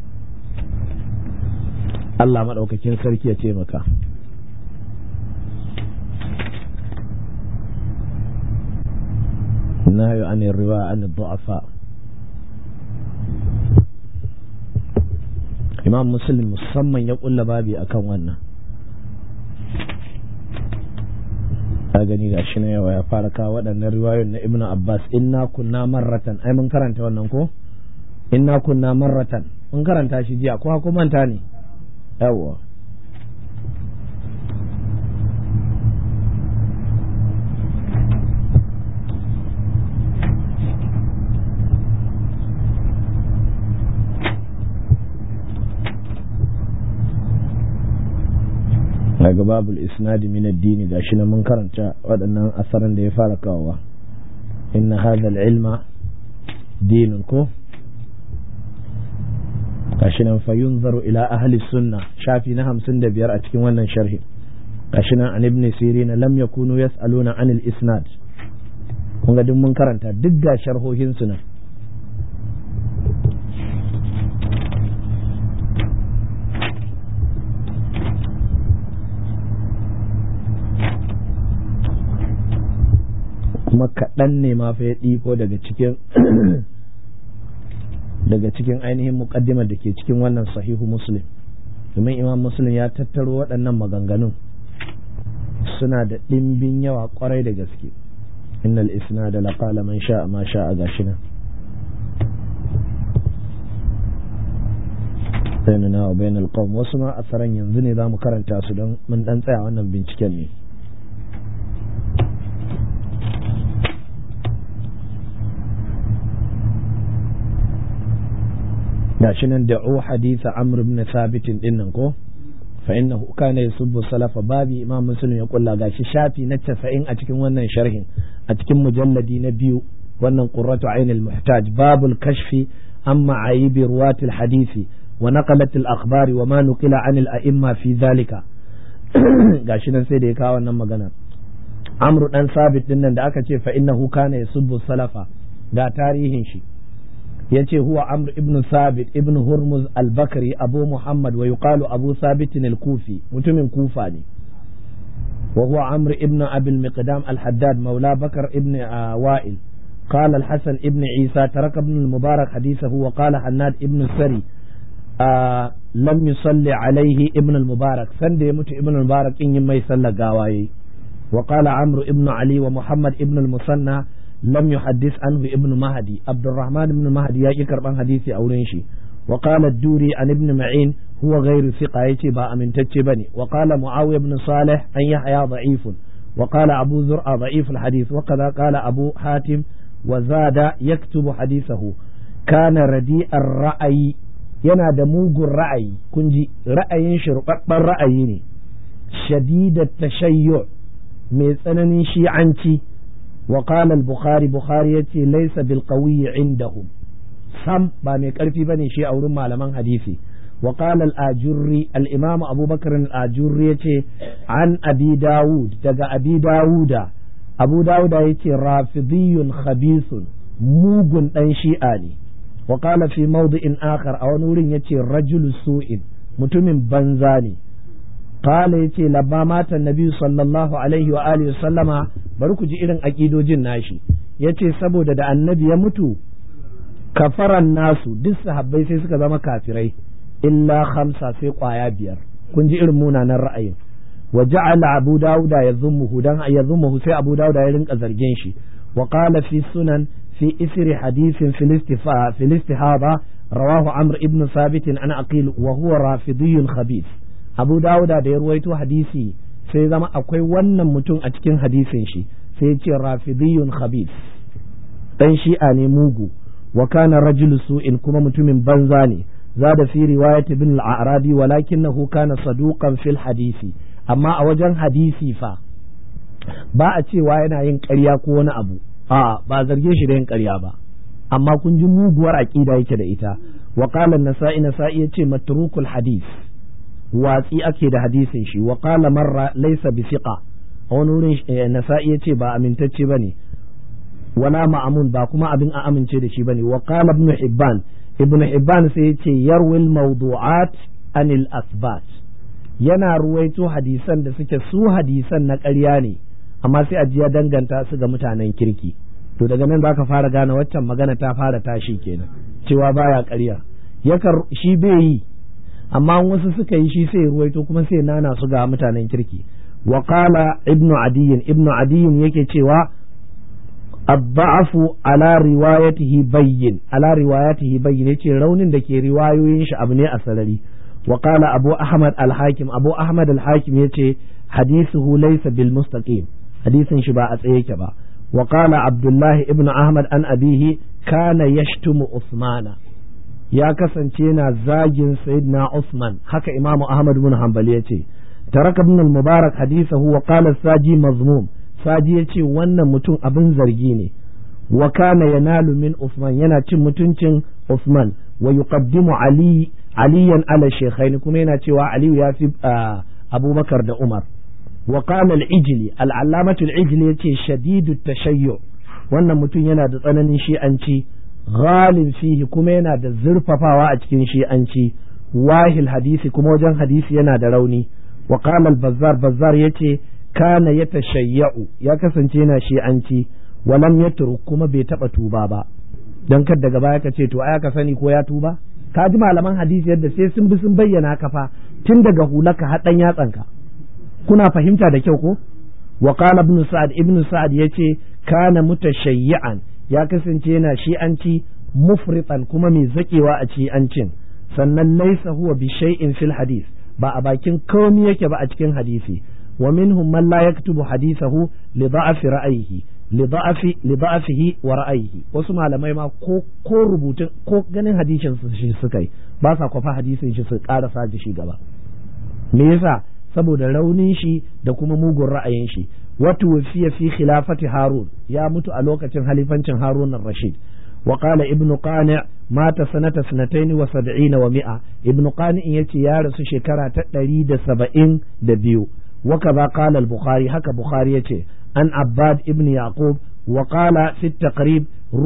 S1: Allah maɗaukakin sarki ya taimaka. Na yi an riwa an du'afa. Imam Muslim musamman ya ƙulla babi akan wannan. ka gani ga shi na yawa ya fara kawo waɗannan riwayoyin na Ibn Abbas inna kunna marratan ai mun karanta wannan ko inna kunna marratan mun karanta shi jiya ko ko manta ne yawwa daga babul isnadi min addini gashi na mun karanta waɗannan asaran da ya fara kawowa inna hadha ilma dinun ko gashi nan fa yunzaru ila ahli sunna shafi na hamsin da biyar a cikin wannan sharhi gashi nan an ibn sirin lam yakunu yas'aluna anil isnad kun ga duk mun karanta duk ga sharhohin su nan kuma kaɗan ne ma fa ya ɗiko daga cikin daga cikin ainihin muƙaddimar da ke cikin wannan sahihu muslim domin imam muslim ya tattaro waɗannan maganganun suna da ɗimbin yawa ƙwarai da gaske innal isna da laƙala man sha'a ma sha'a gashi nan bainana wa bainal qawm wasu ma asaran yanzu ne za mu karanta su don mun ɗan tsaya wannan binciken ne gashi nan da'u hadisa amr ibn thabit din nan ko fa innahu kana yusubbu salafa babi imam muslim ya kulla gashi shafi na 90 a cikin wannan sharhin a cikin mujalladi na biyu wannan qurratu ainil muhtaj babul kashfi amma aibi ruwatil hadisi wa naqalat al akhbari wa ma nuqila anil a'imma fi dhalika gashi nan sai da ya kawo wannan magana amru dan sabit din nan da aka ce fa innahu kana yusubbu salafa ga tarihin shi yace huwa amr ibn sabit ibn hurmuz al-bakri abu muhammad wa yuqalu abu sabit al-kufi mutumin kufa ne wa huwa amr ibn abi al-miqdam al-haddad maula bakar ibn wa'il قال الحسن ابن عيسى ترك ابن المبارك حديثه وقال حناد ابن السري آه لم يصلي عليه ابن المبارك سند يموت ابن المبارك إن يما يصلى قاواي وقال عمرو ابن علي ومحمد ابن المثنى لم يحدث عنه ابن مهدي عبد الرحمن بن مهدي يا كربان حديثي أولين شي وقال الدوري عن ابن معين هو غير ثقة يتي با أمن بني وقال معاوية بن صالح أن يحيى ضعيف وقال أبو زرع ضعيف الحديث وكذا قال أبو حاتم وزاد يكتب حديثه كان رديء الرأي yana da mugun ra'ayi kun ji ra'ayin shi rubabban ra'ayi ne shadidat tashayyu mai tsananin shi'anci wa qala al-bukhari bukhari yace laysa bil qawi indahum sam ba mai karfi bane shi a wurin malaman hadisi وقال الآجري الإمام أبو بكر الآجري عن أبي داود دقى أبي داود أبو داود يتي رافضي خبيث موغن أنشيئاني وقال في موضع آخر أو نور يتي رجل سوء متم بنزاني قال يتي لما مات النبي صلى الله عليه وآله وسلم بركو جئرن أكيدو جناشي yace saboda da annabi ya mutu kafaran nasu duk sahabbai sai suka zama kafirai illa khamsa sai kwaya biyar kun ji irin munanan ra'ayin wa ja'ala abu dauda yazumuhu dan yazumuhu sai abu dauda ya rinka zargin shi wa qala fi sunan fi isri hadithin filistifa filistihaba rawahu amr ibn sabit an aqil wa huwa rafidiyyun khabith abu dauda da ya ruwaito hadisi sai zama akwai wannan mutum a cikin hadisin shi sai ya ce rafidiyyun khabith dan shi'a ne mugu wa kana rajulu su'in kuma mutumin banza ne زاد في رواية ابن الأعرابي ولكنه كان صدوقا في الحديث أما أوجن حديثي فا ba a cewa yana yin ƙarya ko wani abu a ba zarge shi da yin ƙarya ba amma kun ji muguwar aƙida yake da ita wa qala an-nasa'i nasa'i yace matrukul hadith watsi ake da hadisin shi wa qala marra laysa bi thiqa a wani wurin nasa'i yace ba amintacce bane wala ma'amun ba kuma abin a amince da shi bane wa qala ibn hibban ibn Hibban sai ya ce yarwil mawdu'at anil asbat yana ruwaito hadisan da suke su hadisan na ƙarya ne amma sai a ya danganta su ga mutanen kirki to daga nan zaka fara gane waccan magana ta fara tashi kenan cewa baya ƙarya yakar shi bai yi amma wasu suka yi shi sai ruwaito kuma sai nana su ga mutanen kirki wa qala ibnu adiyin ibnu adiyin yake cewa الضعف على روايته بين على روايته بين yace raunin da ke riwayoyin shi abu ne a sarari wa qala abu ahmad al-hakim abu ahmad al-hakim yace hadithuhu laysa bil mustaqim hadisin shi ba a tsaye yake ba wa qala abdullah ibn ahmad an abihi kana yashtumu usmana ya kasance yana zagin sayyidina usman haka imamu ahmad ibn hanbali yace taraka ibn al-mubarak hadithahu wa qala saji mazmum Saji ya ce wannan mutum abin zargi ne wa kana yanalu min Usman yana cin mutuncin Usman wa yuqaddimu Ali aliyan ala shaykhaini kuma yana cewa Aliyu ya fi Abubakar da Umar wa qala al-Ijli al-allamatu al-Ijli yace shadidu tashayyu wannan mutum yana da tsananin shi'anci ghalin fihi kuma yana da zurfafawa a cikin shi'anci wahil hadisi kuma wajen hadisi yana da rauni wa qala al-Bazzar Bazzar yace kana ya tashayya'u ya kasance yana shi'anci walam ya kuma bai taba tuba ba don kar daga baya ka ce to ai ka sani ko ya tuba ka ji malaman hadisi yadda sai sun bi sun bayyana ka fa tun daga hulaka har dan yatsanka kuna fahimta da kyau ko wa qala ibn sa'ad ibn sa'ad yace kana mutashayyi'an ya kasance yana shi'anci mufritan kuma mai zakewa a shi'ancin sannan laysa huwa bi shay'in fil hadith ba a bakin komai yake ba a cikin hadisi ومنهم من لا يكتب حديثه لضعف رأيه لضعف لضعفه ورأيه wasu malamai ma ko ko rubutun ko ganin hadisin su shi suka yi ba sa kwafa hadisin shi su karasa shi gaba me yasa saboda raunin shi da kuma mugun ra'ayin shi wato wasiya fi khilafati harun ya mutu a lokacin halifancin harun rashid wa qala ibnu qani mata sanata sanataini wa sab'ina wa mi'a ibnu qani yace ya rasu shekara ta ɗari da saba'in da biyu وكذا قال البخاري هكا بخاري يتي عن عباد ابن يعقوب وقال في التقريب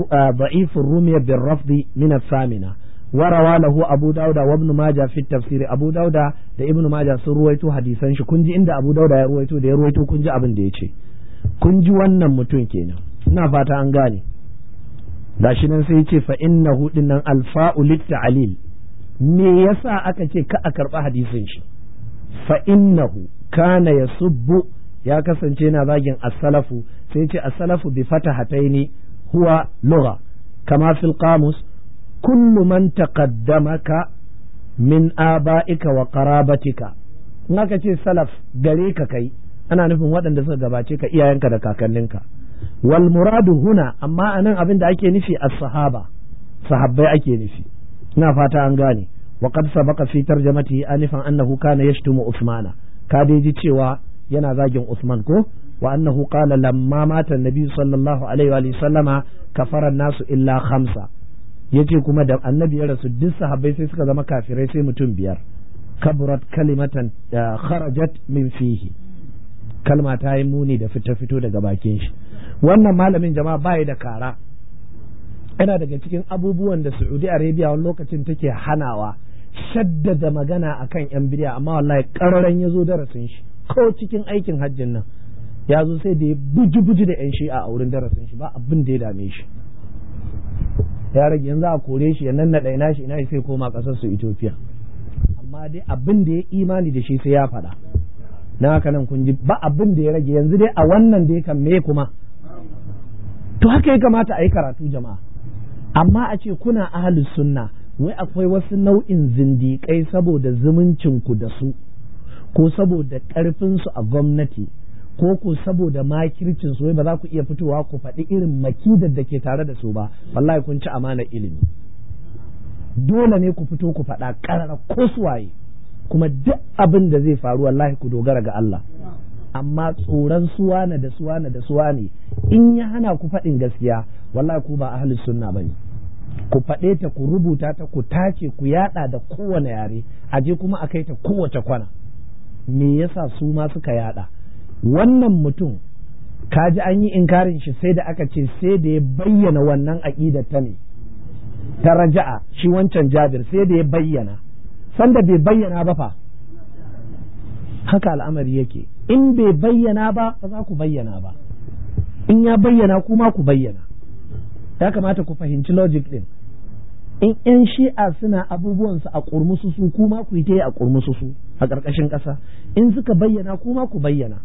S1: ضعيف الرمي بالرفض من الثامنة وروى له أبو داود وابن ماجه في التفسير أبو داود da ابن ماجه sun ruwaito hadisan shi kun ji inda Abu Dauda ya ruwaito da ya ruwaito kun ji abin da ya ce kun ji wannan mutum kenan ina fata an gane gashi nan sai ce fa innahu dinnan alfa'u litta'lil me yasa aka ce ka a karba hadisin shi fa innahu kana ya subbu ya kasance na zagin as-salafu sai ce as-salafu bi fatahataini huwa lugha kama fil qamus kullu man taqaddamaka min aba'ika wa qarabatika in aka ce salaf gare ka kai ana nufin waɗanda suka gabace ka iyayenka da kakanninka wal muradu huna amma anan abin da ake nufi as-sahaba sahabbai ake nufi ina fata an gane wa qad sabaqa fi tarjamatihi anifan annahu kana yashtumu usmana ka dai ji cewa yana zagin Usman ko wa annahu qala lamma mata annabi sallallahu alaihi wa sallama kafara nasu illa khamsa yace kuma da annabi ya rasu duk sahabbai sai suka zama kafirai sai mutum biyar kaburat kalimatan kharajat min fihi kalma ta yi muni da fita fito daga bakin shi wannan malamin jama'a bai da kara yana daga cikin abubuwan da Saudi Arabia wani lokacin take hanawa shaddada magana akan yan bidiya amma wallahi kararan ya zo darasin shi ko cikin aikin hajjin nan ya zo sai da ya buji buji da yan shi'a a wurin darasin shi ba abin da ya dame shi ya rage yanzu a kore shi ya nan na ina shi ina sai koma kasar su Ethiopia amma dai abin da ya imani da shi sai ya faɗa na haka nan kun ji ba abin da ya rage yanzu dai a wannan da ya kan me kuma to haka ya kamata a yi karatu jama'a amma a ce kuna ahalus sunna wai akwai wasu nau'in zindiƙai saboda zumuncin ku da su ko saboda ƙarfinsu a gwamnati ko ko saboda makircin su wai ba za ku iya fitowa ku faɗi irin makidar da ke tare da su ba wallahi kun ci amanar ilimi dole ne ku fito ku faɗa ƙarara ko suwaye kuma duk abin da zai faru wallahi ku dogara ga Allah amma tsoron suwana da suwana da suwane in ya hana ku faɗin gaskiya wallahi ku ba ahlus sunna bane ku faɗe ta ku rubuta ta ku tace ku yada da kowane yare aje kuma a kai ta kowace kwana me yasa su ma suka yada wannan mutum kaji an yi inkarin shi sai da aka ce sai da ya bayyana wannan aƙidar ta ne ta raja'a shi wancan jabir sai da ya bayyana sanda bai bayyana ba fa haka al'amari yake in bai bayyana ba ba za ku bayyana ba in ya bayyana kuma ku bayyana ya kamata ku fahimci logic din in yan shi'a suna abubuwansu a kurmusu su kuma ku yi ta yi a kurmusu su a ƙarƙashin ƙasa in suka bayyana kuma ku bayyana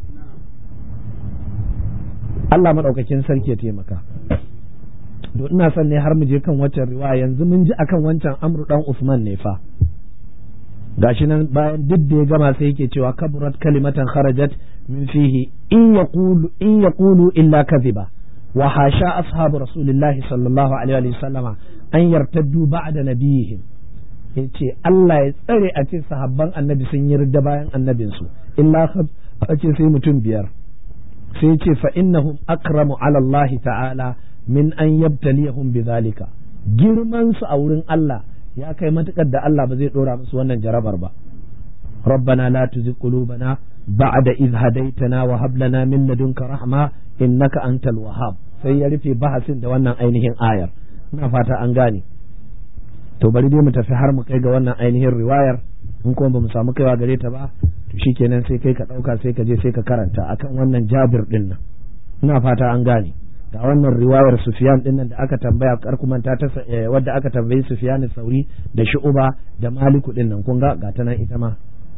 S1: Allah maɗaukakin sarki ya taimaka to ina son ne har mu je kan waccan riwaya yanzu mun ji akan wancan amru dan Usman ne fa gashi nan bayan duk da ya gama sai yake cewa kaburat kalimatan kharajat min fihi in yaqulu in yaqulu illa kadhiba wa hasha ashabu rasulillah sallallahu alaihi wa sallama an yartaddu ba'da nabiyihim yace Allah ya tsare a ce sahabban annabi sun yi ridda bayan annabinsu illa a ce sai mutum biyar sai ce fa innahum akramu ala Allah ta'ala min an yabtaliyahum bidhalika girman su a wurin Allah ya kai matukar da Allah ba zai dora musu wannan jarabar ba rabbana la tuzigh qulubana ba'da idh hadaytana wa hab lana min ladunka rahma innaka antal wahhab sai ya rufe bahasin da wannan ainihin ayar ina fata an gane to bari dai mu tafi har mu kai ga wannan ainihin riwayar in kuma bamu samu kaiwa gare ta ba to shikenan sai kai ka dauka sai ka je sai ka karanta akan wannan Jabir din nan ina fata an gane ga wannan riwayar Sufyan din nan da aka tambaya karkumanta ta wadda aka tambayi Sufyan Sauri da Shu'ba da Maliku din nan kun ga ga ta nan ita ma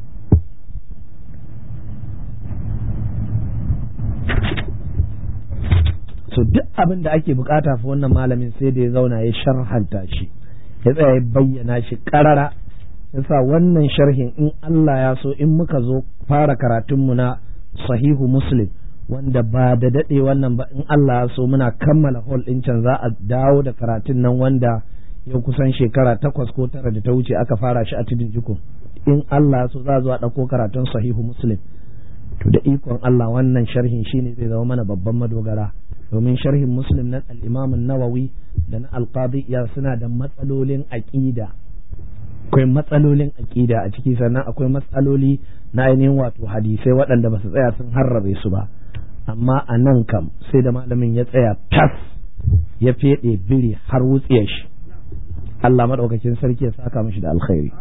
S1: so duk abin da ake bukata fa wannan malamin sai da ya zauna ya sharhanta shi ya tsaya ya bayyana shi karara yasa wannan sharhin in Allah ya so in muka zo fara karatunmu na sahihu muslim wanda ba da daɗe wannan ba in Allah ya so muna kammala hall ɗin can za a dawo da karatun nan wanda yau kusan shekara takwas ko tara da ta wuce aka fara shi a tudun jikun in Allah ya so za a zo a ɗauko karatun sahihu muslim to da ikon Allah wannan sharhin shine zai zama mana babban madogara domin sharhin muslim na al-imam nawawi da na al-qadi ya suna da matsalolin aqida akwai matsalolin aqida a ciki sannan akwai matsaloli na ainihin wato hadisai waɗanda ba su tsaya sun harrabe su ba amma a nan kam sai da malamin ya tsaya tas ya feɗe biri har wutsiyar shi Allah maɗaukakin sarki ya saka mishi da alkhairi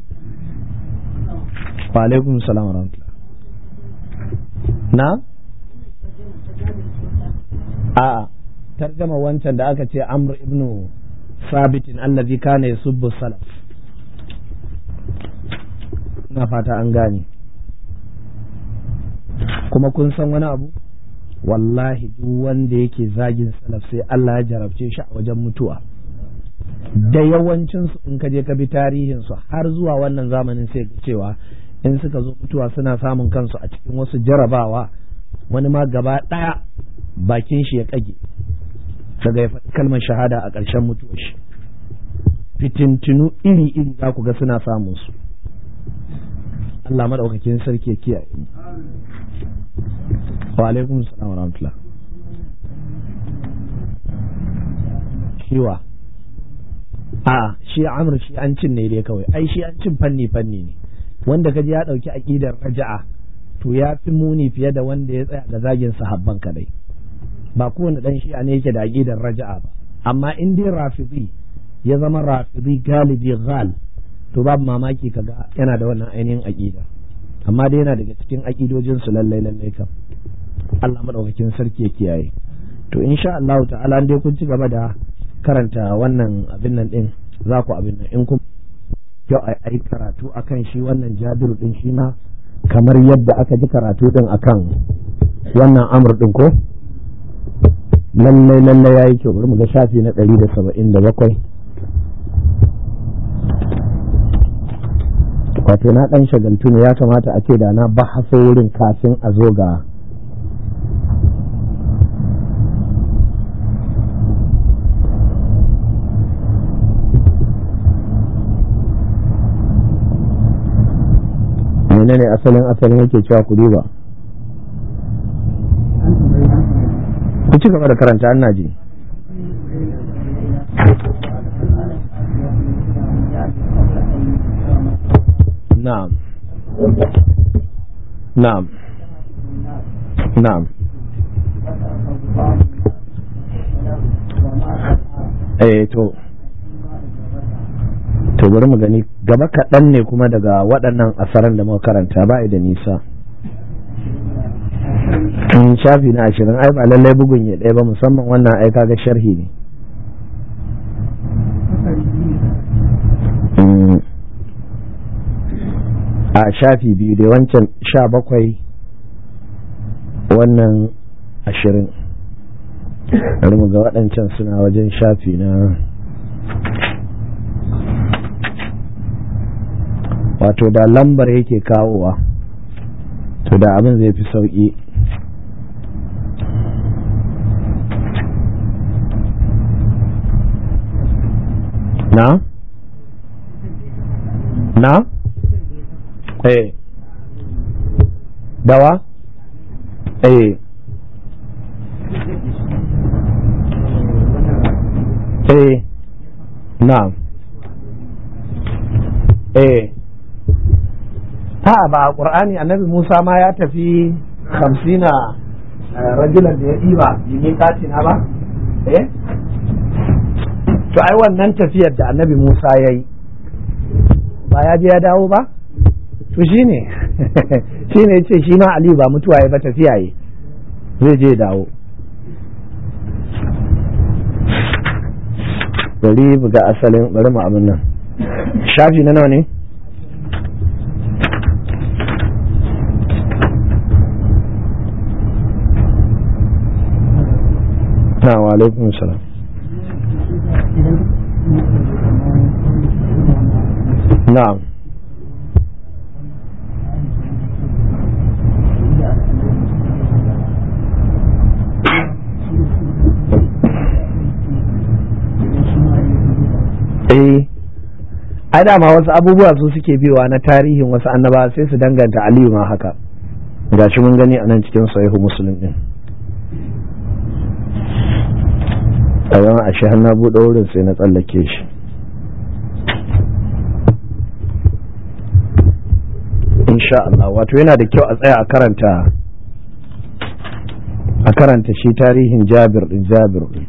S1: wa alaikum salam wa rahmatullah na a tarjama wancan da aka ce amr ibnu sabitin allazi kana yasubbu salaf na fata an gane kuma kun san wani abu wallahi duk wanda yake zagin salaf sai Allah ya jarabce shi a wajen mutuwa da yawancinsu in ka je ka bi tarihinsu har zuwa wannan zamanin sai ga cewa in suka zo mutuwa suna samun kansu a cikin wasu jarabawa wani ma gaba ɗaya bakin shi ya kage daga ya faɗi kalmar shahada a ƙarshen mutuwar shi fitintinu iri-iri za ku ga suna samun su Allah maɗaukakin sarki ya kiyaye wa alaikum salam wa rahmatullah shiwa a shi amr shi an cin ne dai kawai ai shi an cin fanni fanni ne wanda kaji ya dauki aqidar raja'a to ya fi muni fiye da wanda ya tsaya ga zagin sahabban kadai ba kowane dan shi'a ne yake da aqidar raja'a ba amma in dai rafidi ya zama rafidi galibi ghal to babu mamaki kaga yana da wannan ainihin aqida amma dai yana daga cikin aqidojin su lallai lallai kam Allah madaukakin sarki ya kiyaye to insha Allah ta'ala dai kun ci gaba da karanta wannan abin nan din za ku abin nan in kun yau a yi karatu akan shi wannan jabiru din shi ma kamar yadda aka ji karatu din akan wannan amur din ko lallai lallai ya yi kyau bari mu ga shafi na ɗari da saba'in da bakwai wato na ɗan shagaltu ne ya kamata a ce da na bahaso wurin kafin a zo ga menene asalin asalin yake cewa ku ba ku ci gaba da karanta an ji na'am na'am na'am eh to to bari mu gani gaba kaɗan ne kuma daga waɗannan asaran da muka karanta ba da nisa in shafi na ashirin ai ba lallai bugun ya ɗaya ba musamman wannan ai kaga sharhi ne a shafi biyu da wancan sha bakwai wannan ashirin bari mu ga waɗancan suna wajen shafi na wato da lambar yake kawowa to da abin zai fi sauƙi na? na? eh dawa? eh eh na eh a ba a ƙur'ani annabi musa ma ya tafi hamsina rajulan da ya ɗiba yi katina ba eh to ai wannan tafiyar da annabi musa ya yi ba ya je ya dawo ba to shi ne shi ne ce shi ma aliyu ba mutuwa ya ba tafiya yi zai je dawo bari buga asalin bari mu abin nan shafi na nawa ne na wa alaikun salam na'am eh ai dama wasu abubuwa su suke biyowa na tarihin wasu annaba sai su danganta aliyu ma haka gashi mun gani a nan cikin sahihu muslim din a yawan ashe har na buɗe wurin sai na tsallake shi insha Allah wato yana da kyau a tsaya a karanta a karanta shi tarihin jabir din jabir din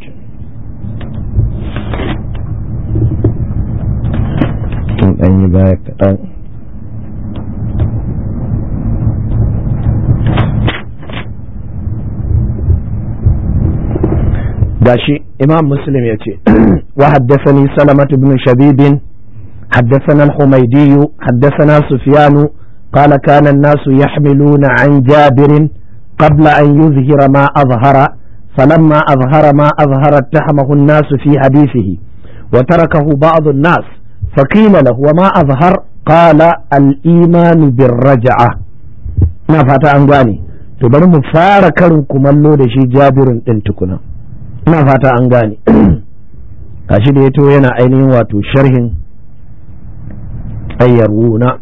S1: tun ɗan yi baya kaɗan gashi imam muslim ya ce wa haddasani salamatu ibn shabibin حدثنا الحميدي حدثنا سفيان قال كان الناس يحملون عن جابر قبل أن يظهر ما أظهر فلما أظهر ما أظهر اتهمه الناس في حديثه وتركه بعض الناس فقيل له وما أظهر قال الإيمان بالرجعة ما فاتا أنغاني تبر مفارقا كمالو دشي جابر انتكنا ما فاتا أنغاني kashi da ya to yana ainihin wato sharhin ayyaruna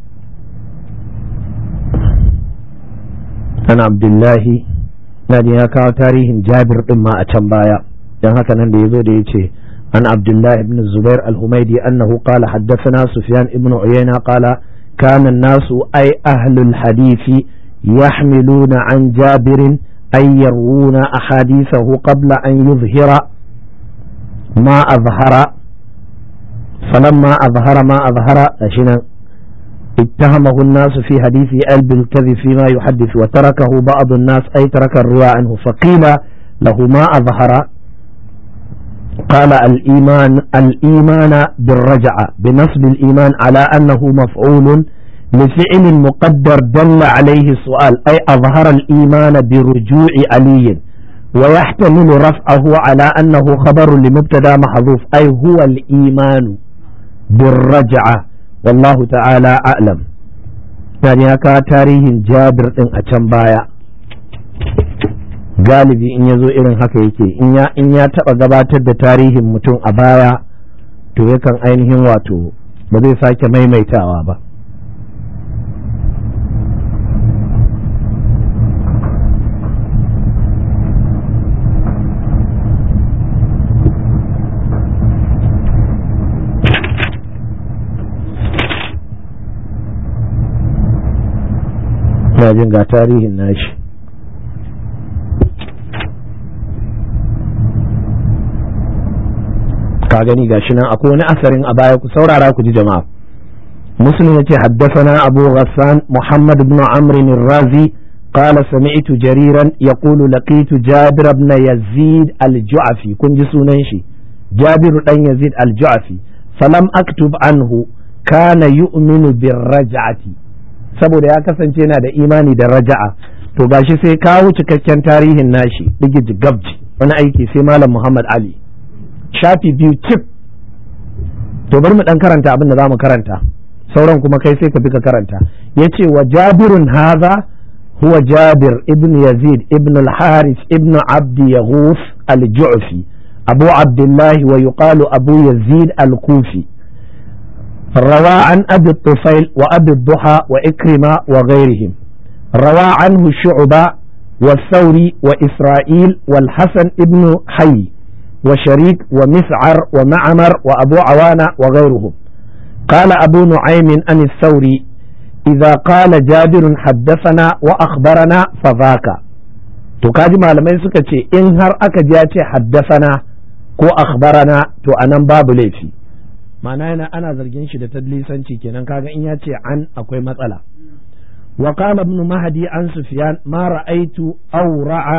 S1: an abdullahi na ya kawo tarihin jabir din ma a can baya don haka nan da ya zo da ya ce عن عبد الله بن الزبير الهميدي أنه قال حدثنا سفيان بن عيينة قال كان الناس أي أهل الحديث يحملون عن جابر أن يروون أحاديثه قبل أن يظهر ما أظهر فلما أظهر ما أظهر أشنا اتهمه الناس في حديث ألب الكذب فيما يحدث وتركه بعض الناس أي ترك الرواية عنه فقيل له ما أظهر قال الإيمان الإيمان بالرجعة بنصب الإيمان على أنه مفعول لفعل مقدر دل عليه السؤال أي أظهر الإيمان برجوع علي ويحتمل رفعه على أنه خبر لمبتدا محذوف أي هو الإيمان بالرجعة والله تعالى أعلم يعني هكا تاريخ جابر إن أتنبايا galibi in ya zo irin haka yake in ya taɓa gabatar da tarihin mutum a baya to yakan ainihin wato ba zai sake maimaitawa ba ina jin ga tarihin nashi ka gani gashi nan akwai wani asarin a baya ku saurara ku ji jama'a muslim yace haddathana abu ghassan muhammad ibn amr razi قال سمعت جريرا يقول لقيت جابر بن يزيد الجعفي كن جسونن شي جابر بن يزيد الجعفي فلم اكتب عنه كان يؤمن بالرجعه saboda ya kasance yana da imani da raja'a to gashi sai kawo cikakken tarihin nashi digiji gabji wani aiki sai malam muhammad ali shafi biyu cif to bari mu dan karanta abin da zamu karanta sauran kuma kai sai ka bi ka karanta yace wa jabirun haza huwa jabir ibn yazid ibn al-haris ibn abd yaghus al-ju'fi abu abdullah wa yuqalu abu yazid al-kufi روى عن أبي الطفيل وأبي الضحى وإكرمة وغيرهم روى عنه شعبة والثوري وإسرائيل والحسن ابن حي وشريك ومسعر ومعمر وأبو عوانة وغيرهم قال أبو نعيم عن الثوري إذا قال جابر حدثنا وأخبرنا فذاك تكاجي malamai suka ce in har aka ji ya ce haddasana ko akhbarana to anan babu laifi ma'ana yana ana zargin shi da tadlisanci kenan kaga in ya ce an akwai matsala wa qala ibn mahdi an sufyan ma ra'aytu awra'a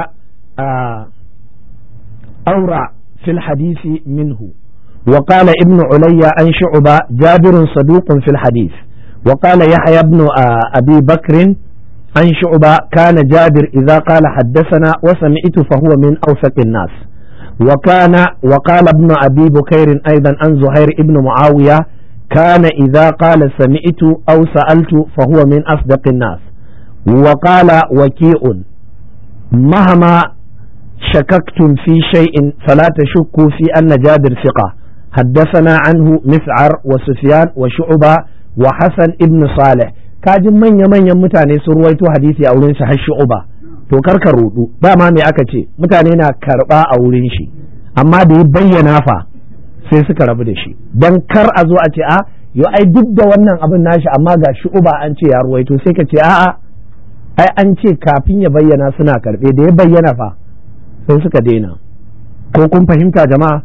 S1: awra في الحديث منه وقال ابن علي عن شعبة جابر صدوق في الحديث وقال يحيى بن أبي بكر عن شعبة كان جابر إذا قال حدثنا وسمعت فهو من أوثق الناس وكان وقال ابن أبي بكير أيضا عن زهير ابن معاوية كان إذا قال سمعت أو سألت فهو من أصدق الناس وقال وكيء مهما شككتم في شيء فلا تشكوا في أن جابر ثقة حدثنا عنه مسعر وسفيان وشعبة وحسن ابن صالح kajin manya-manyan mutane sun ruwaito hadisi a wurin shi har shu'uba to karka rudu dama me aka ce mutane na karba a wurin shi amma da ya bayyana fa sai suka rabu da shi dan kar a zo a ce a yo ai duk da wannan abin nashi amma ga shu'uba an ce ya ruwaito sai ka ce a'a ai an ce kafin ya bayyana suna karbe da ya bayyana fa sai suka daina ko kun fahimta jama'a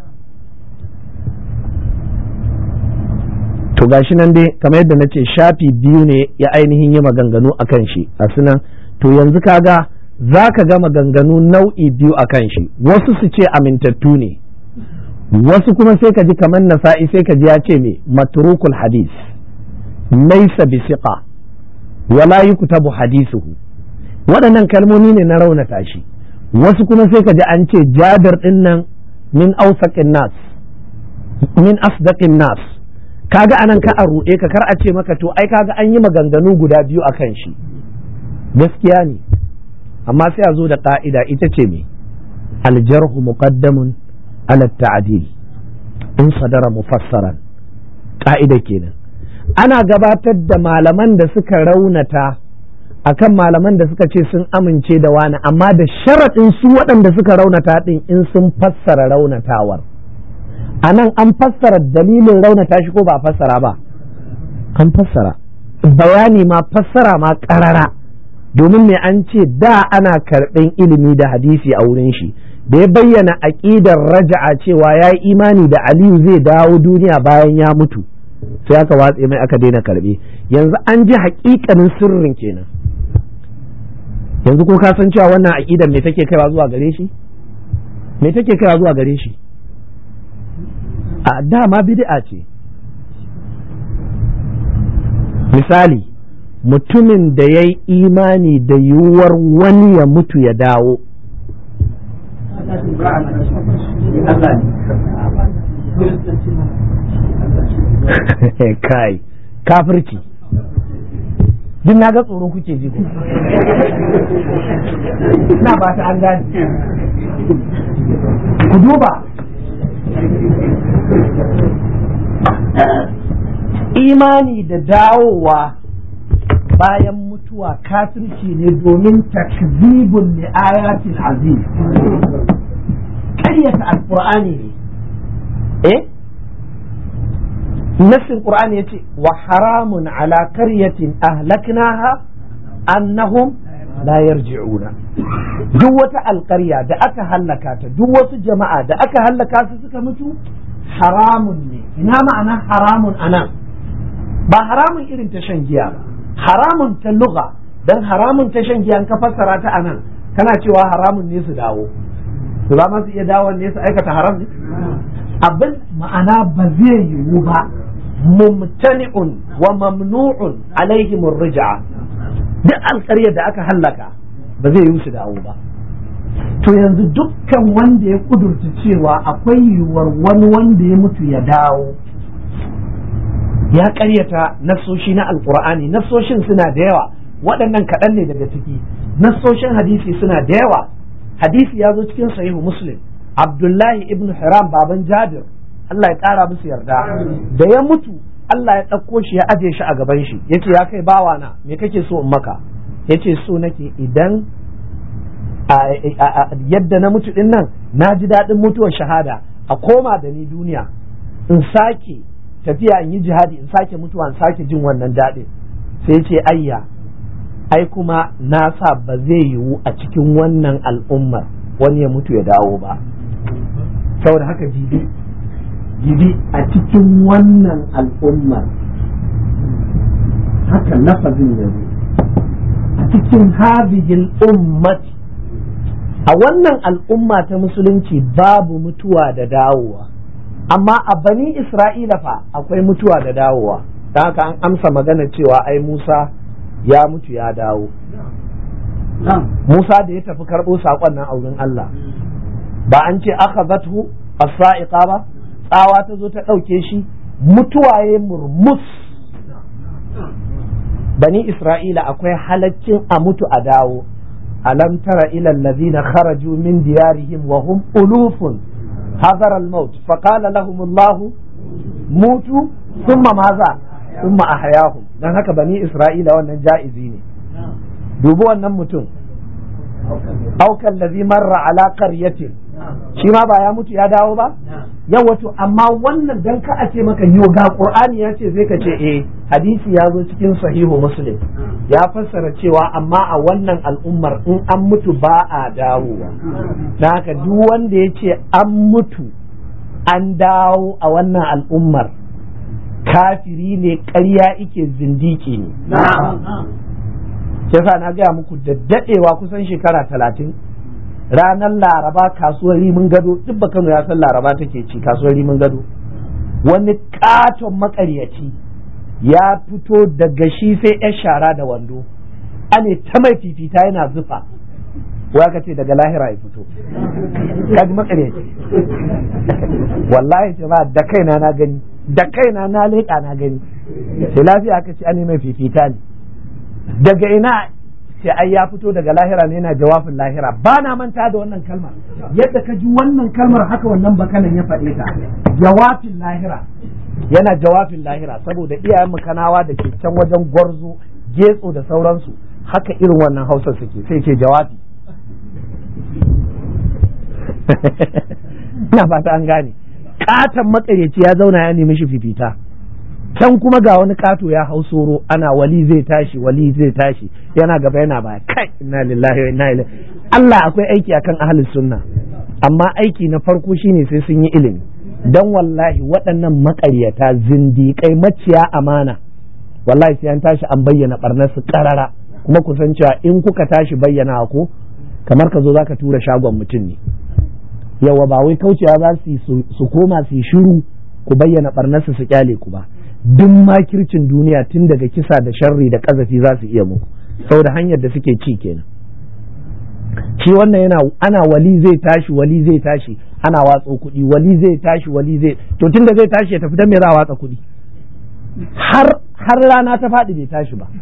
S1: to gashi nan dai kamar yadda na ce shafi biyu ne ya ainihin yi maganganu a kan shi a sunan to yanzu kaga za ka ga maganganu nau'i biyu a kan shi wasu su ce amintattu ne wasu kuma sai ka ji kamar nasa'i sai ka ji ya ce me matrukul hadis laisa bi siqa wala yuktabu hadisuhu waɗannan kalmomi ne na raunata shi wasu kuma sai ka ji an ce jabir din nan min ausaqin nas min asdaqin nas kaga anan ka a ruɗe ka kar a ce maka to ai kaga an yi maganganu guda biyu akan shi gaskiya ne amma sai a zo da ka'ida ita ce me aljarhu muqaddamun ala ta'dil in sadara mufassaran ka'ida kenan ana gabatar da malaman da suka raunata akan malaman da suka ce sun amince da wani amma da sharaɗin su waɗanda suka raunata ɗin in sun fassara raunatawar a nan an fassara dalilin raunata shi ko ba fassara ba an fassara bayani ma fassara ma karara domin me an ce da ana karɓin ilimi da hadisi a wurin shi da ya bayyana aƙidar raja'a cewa ya yi imani da aliyu zai dawo duniya bayan ya mutu sai aka watse mai aka daina karɓe yanzu an ji haƙiƙanin sirrin kenan yanzu ko ka san cewa wannan aƙidar me take kaiwa zuwa gare shi me take kaiwa zuwa gare shi a dama bid'a ce misali mutumin da ya yi imani da yiwuwar wani ya mutu ya dawo kai kafirci duk na ga tsoro kuke ji na ba ta an gane ku duba imani da dawowa bayan mutuwa kafirci ne domin takzibun li ayatin aziz ƙaryata alƙur'ani ne eh nassin qur'ani yace wa haramun ala qaryatin ahlaknaha annahum la yarji'una duk wata alƙarya da aka hallaka ta duk wasu jama'a da aka hallaka su suka mutu haramun ne ina ma'ana haramun anan ba haramun irin ta shan giya ba haramun ta lugha dan haramun ta shan giya ka fassara ta anan kana cewa haramun ne su dawo su za su iya dawo ne su aikata haram ne abin ma'ana ba zai yiwu ba mumtani'un wa mamnu'un alaihim rij'a duk alƙaryar da aka hallaka ba zai yiwu su dawo ba to yanzu dukkan wanda ya kudurta cewa akwai yiwuwar wani wanda ya mutu ya dawo ya karyata nassoshi na alkur'ani nassoshin suna da yawa waɗannan kaɗan ne daga ciki nassoshin hadisi suna da yawa hadisi ya zo cikin sahihu muslim abdullahi ibn hiram baban jabir Allah ya ƙara musu yarda da ya mutu Allah ya ɗauko shi ya aje shi a gaban shi yace ya kai bawana me kake so in maka yace so nake idan yadda na mutu din nan na ji daɗin mutuwar shahada a koma da ni duniya in sake tafiya in yi jihadi in sake mutuwa in sake jin wannan daɗin sai ce ayya ai kuma na sa ba zai yiwu a cikin wannan al'ummar wani ya mutu ya dawo ba saboda haka jibi jibi a cikin wannan al'ummar haka lafazin ya zo a cikin hadihil ummati a wannan al'umma ta musulunci babu mutuwa da dawowa amma a bani isra'ila fa akwai mutuwa da dawowa don haka an amsa magana cewa ai musa ya mutu ya dawo musa da ya tafi karɓo saƙon nan a wurin allah ba an ce aka zatu as-sa'iqa ba tsawa ta zo ta ɗauke shi mutuwa ya murmus bani isra'ila akwai halaccin a mutu a dawo alam tara ila allazina kharaju min diyarihim wa hum ulufun hadar al-maut faqala lahum Allah mutu thumma maza thumma ahyahum dan haka bani isra'ila wannan ja'izi ne dubi wannan mutum aukan lazi marra ala qaryatin shi ma ba ya mutu ya dawo ba yau wato amma wannan dan ka a ce maka yo ga qur'ani ya ce sai ka ce eh hadisi ya zo cikin sahihu muslim ya fassara cewa amma a wannan al'ummar in an mutu ba a dawowa dan haka duk wanda ya ce an mutu an dawo a wannan al'ummar kafiri ne ƙarya ike zindiki ne yasa na gaya muku da daɗewa kusan shekara talatin ranar laraba kasuwar rimin gado duk ba kano ya san laraba take ci kasuwar rimin gado wani katon makaryaci ya fito daga shi sai ya shara da wando ane ta mai fifita yana zufa wa ka ce daga lahira ya fito kaji makaryaci wallahi ce ba da kaina na gani da kaina na leƙa na gani sai lafiya aka ce ane mai fifita ne daga ina ce ai ya fito daga lahira ne yana jawabin lahira ba na manta da wannan kalmar yadda ka ji wannan kalmar haka wannan bakanan ya faɗe ta jawabin lahira yana jawabin lahira saboda iyayen mu kanawa da ke can wajen gwarzo getso da sauransu haka irin wannan hausa suke sai ce jawabi ina fata an gane katon makaryaci ya zauna ya nemi shi fifita can kuma ga wani kato ya hau soro ana wali zai tashi wali zai tashi yana gaba yana baya kai inna lillahi wa inna ilaihi Allah akwai aiki akan ahlus sunna amma aiki na farko shine sai sun yi ilimi dan wallahi waɗannan maƙaryata zindiƙai maciya amana wallahi sai an tashi an bayyana barnar su karara kuma ku san cewa in kuka tashi bayyana ko kamar ka zo zaka tura shagon mutum ne yawa ba wai kaucewa za su su koma su yi shiru ku bayyana barnar su su kyale ku ba duk makircin duniya tun daga kisa da sharri da kazafi za su iya muku saboda hanyar da suke ci kenan shi wannan yana ana wali zai tashi wali zai tashi ana watsa kuɗi wali zai tashi wali zai to tun da zai tashi ya tafi dan me za a watsa kuɗi har har rana ta faɗi bai tashi ba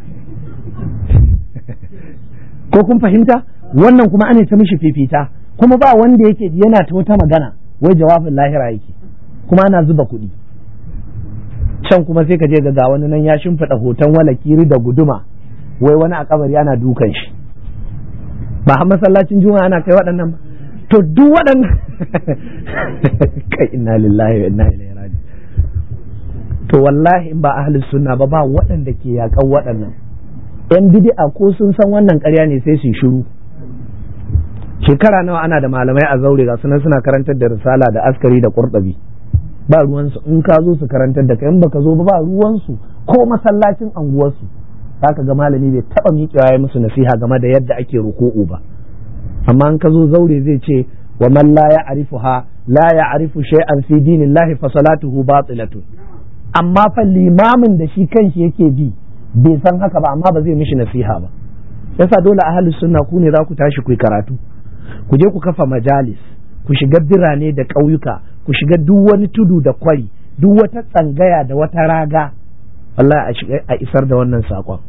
S1: ko kun fahimta wannan kuma ana ta mishi fifita kuma ba wanda yake yana ta wata magana wai jawabin lahira yake kuma ana zuba kuɗi can kuma sai ka je ga wani nan ya shimfiɗa hoton wala kiri da guduma wai wani a kabari ana dukan shi ba har masallacin juma'a ana kai waɗannan ba to duk waɗannan kai inna lillahi wa inna ilaihi raji to wallahi in ba ahlus sunna ba ba waɗanda ke yakan waɗannan yan bid'a ko sun san wannan ƙarya ne sai su shiru shekara nawa ana da malamai a zaure ga sunan suna karantar da risala da askari da qurtubi ba ruwansu in ka zo su karantar da kai in baka zo ba ba ruwansu ko masallacin anguwarsu zaka ga malami bai taba miƙewa ya musu nasiha game da yadda ake ruku'u ba amma in ka zo zaure zai ce wa man la ya'rifuha la ya'rifu shay'an fi dinillahi fa salatuhu batilatun amma fa limamin da shi kanshi yake bi bai san haka ba amma ba zai mishi nasiha ba yasa dole ahlus sunna ku ne za ku tashi ku yi karatu ku je ku kafa majalis ku shiga birane da ƙauyuka ku shiga duk wani tudu da kwari duk wata tsangaya da wata raga Allah a isar da wannan saƙon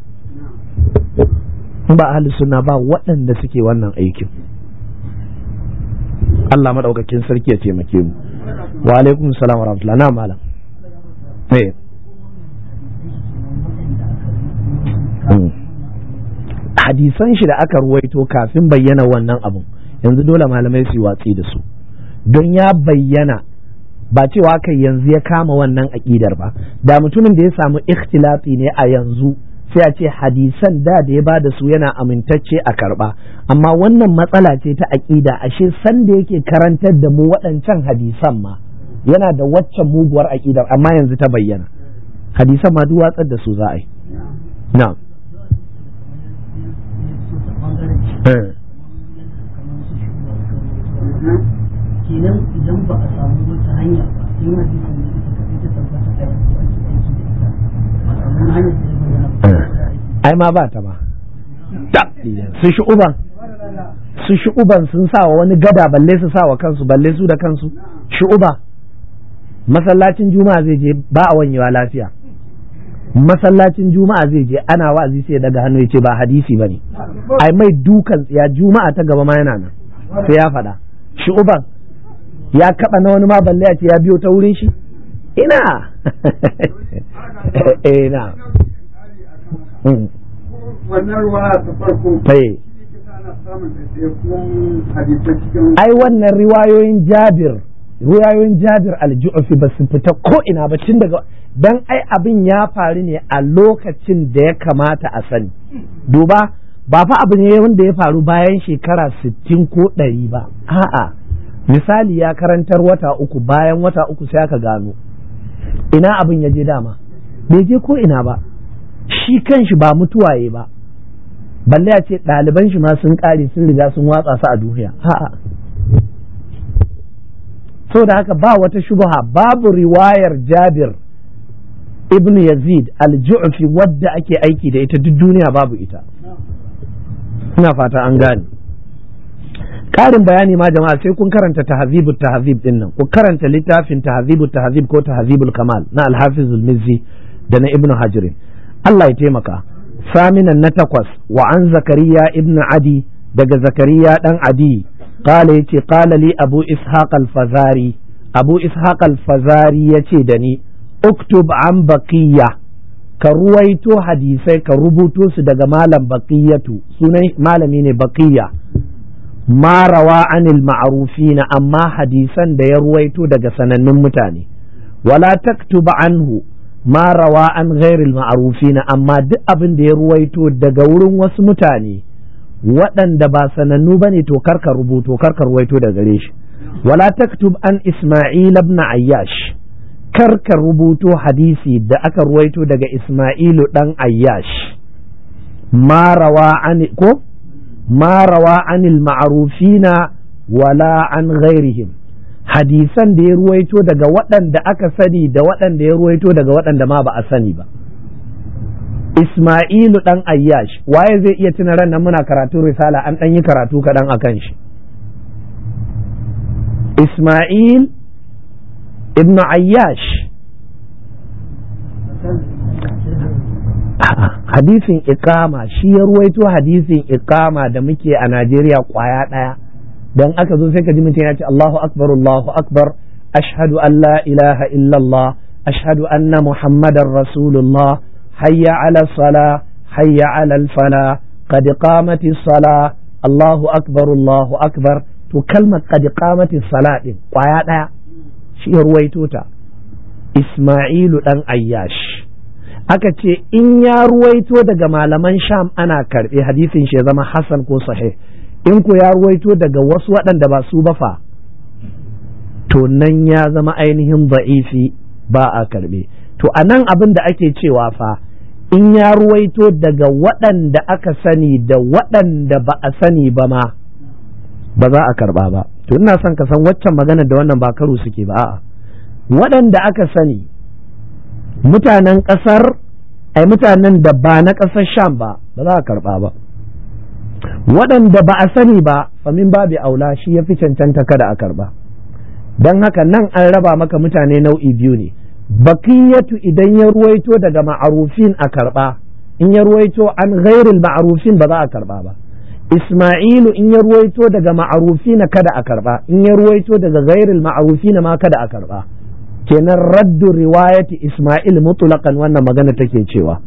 S1: ba ahli sunna ba waɗanda suke wannan aikin Allah maɗaukakin sarki ya taimake mu wa alaikum salam wa rahmatullah na malam hadisan shi da aka ruwaito kafin bayyana wannan abun yanzu dole malamai su yi watsi da su don ya bayyana ba cewa kai yanzu ya kama wannan aƙidar ba da mutumin da ya samu ikhtilafi ne a yanzu sai a ce hadisan da da ya bada su yana amintacce a karba amma wannan matsala ce ta aƙida ashe san da yake karantar da mu waɗancan hadisan ma yana da waccan muguwar aƙidar amma yanzu ta bayyana hadisan ma duk watsar da su za a yi na'am
S2: kenan idan ba a samu wata hanya ba sai ma bisa ne ita kaɗai ta tabbata ta yanzu ake aiki da ita ba a samu hanyar da ya bayyana
S1: ai ma ba ta ba su shi uban su shi uban sun sa wa wani gada balle su sa wa kansu balle su da kansu shi uba masallacin juma'a zai je ba a wanyewa lafiya masallacin juma'a zai je ana wa'azi sai daga hannu ya ce ba hadisi bane ai mai dukan ya juma'a ta gaba ma yana nan sai ya faɗa shi uban ya kaɓa na wani ma balle a ce ya biyo ta wurin shi ina ina
S3: wannan ruwa ta farko
S1: ai wannan riwayoyin jabir riwayoyin jabir aljufi ba su fita ko ina ba tun daga dan ai abin ya faru ne a lokacin da ya kamata a sani duba ba fa abu ne wanda ya faru bayan shekara sittin ko ɗari ba a'a misali ya karantar wata uku bayan wata uku sai aka gano ina abin ya je dama bai je ko ina ba shi kanshi ba mutuwaye ba balle a ce ɗaliban shi ma sun ƙare sun riga sun watsa su a duniya a'a da haka ba wata shubha babu riwayar jabir ibn yazid al-ju'fi wadda ake aiki da ita duk duniya babu ita ina fata an gane ƙarin bayani ma jama'a sai kun karanta tahzibut tahzib din nan ku karanta littafin tahzibut tahzib ko tahzibul kamal na al-hafizul mizzi da na ibnu hajirin Allah ya taimaka saminan na takwas wa an zakariya ibn adi daga zakariya dan adi qala yace qala li abu ishaq al-fazari abu ishaq al-fazari yace da ni uktub an baqiya ka ruwaito hadisai ka rubuto su daga malam baqiyatu sunan malami ne baqiya ma rawa anil ma'rufina amma hadisan da ya ruwaito daga sanannun mutane wala taktub anhu ma rawa an ghairil ma'rufina amma duk abin da ya ruwaito daga wurin wasu mutane waɗanda ba sanannu bane to karka rubuto karka ruwaito daga gare shi wala taktub an isma'il ibn ayyash karka rubuto hadisi da aka ruwaito daga isma'ilu dan ayyash ma rawa an ko ma rawa anil ma'rufina wala an ghairihim hadisan da ya ruwaito daga waɗanda aka sani da waɗanda ya ruwaito daga waɗanda ma ba a sani ba Ismailu ɗan Ayyash waye zai iya tuna ran nan muna karatu risala an ɗan yi karatu kaɗan a kan shi Ismail ibn Ayyash hadisin ikama shi ya ruwaito hadisin ikama da muke a Najeriya kwaya ɗaya dan aka zo sai ka ji mutum ya ce Allahu akbar Allahu akbar ashhadu an la ilaha illallah ashhadu anna muhammadar rasulullah hayya ala sala hayya ala fala qad qamati sala Allahu akbar Allahu akbar to kalmar qad qamati sala din kwaya ɗaya shi ya ruwaito ta Isma'ilu dan Ayyash aka ce in ya ruwaito daga malaman sham ana karɓe hadisin shi ya zama hasan ko sahih in ku ya ruwaito daga wasu waɗanda ba su ba fa to nan ya zama ainihin ba'ifi ba a karɓe to a nan abin da ake cewa fa in ya ruwaito daga waɗanda aka sani da waɗanda ba a sani ba ma ba za a karɓa ba to ina son ka san waccan magana da wannan ba karo suke ba a'a waɗanda aka sani mutanen ƙasar ai mutanen da ba na ƙasar sham ba ba za a karɓa ba waɗanda ba a sani ba famin babu aula shi ya fi cancanta kada a karɓa don haka nan an raba maka mutane nau'i biyu ne bakiyatu idan ya ruwaito daga ma'arufin a karɓa in ya ruwaito an ghairil ma'arufin ba za a karɓa ba Ismailu in ya ruwaito daga ma'arufina kada a karɓa in ya ruwaito daga ghairil ma'arufina ma kada a karɓa kenan raddu riwayati Ismail mutlaqan wannan magana take cewa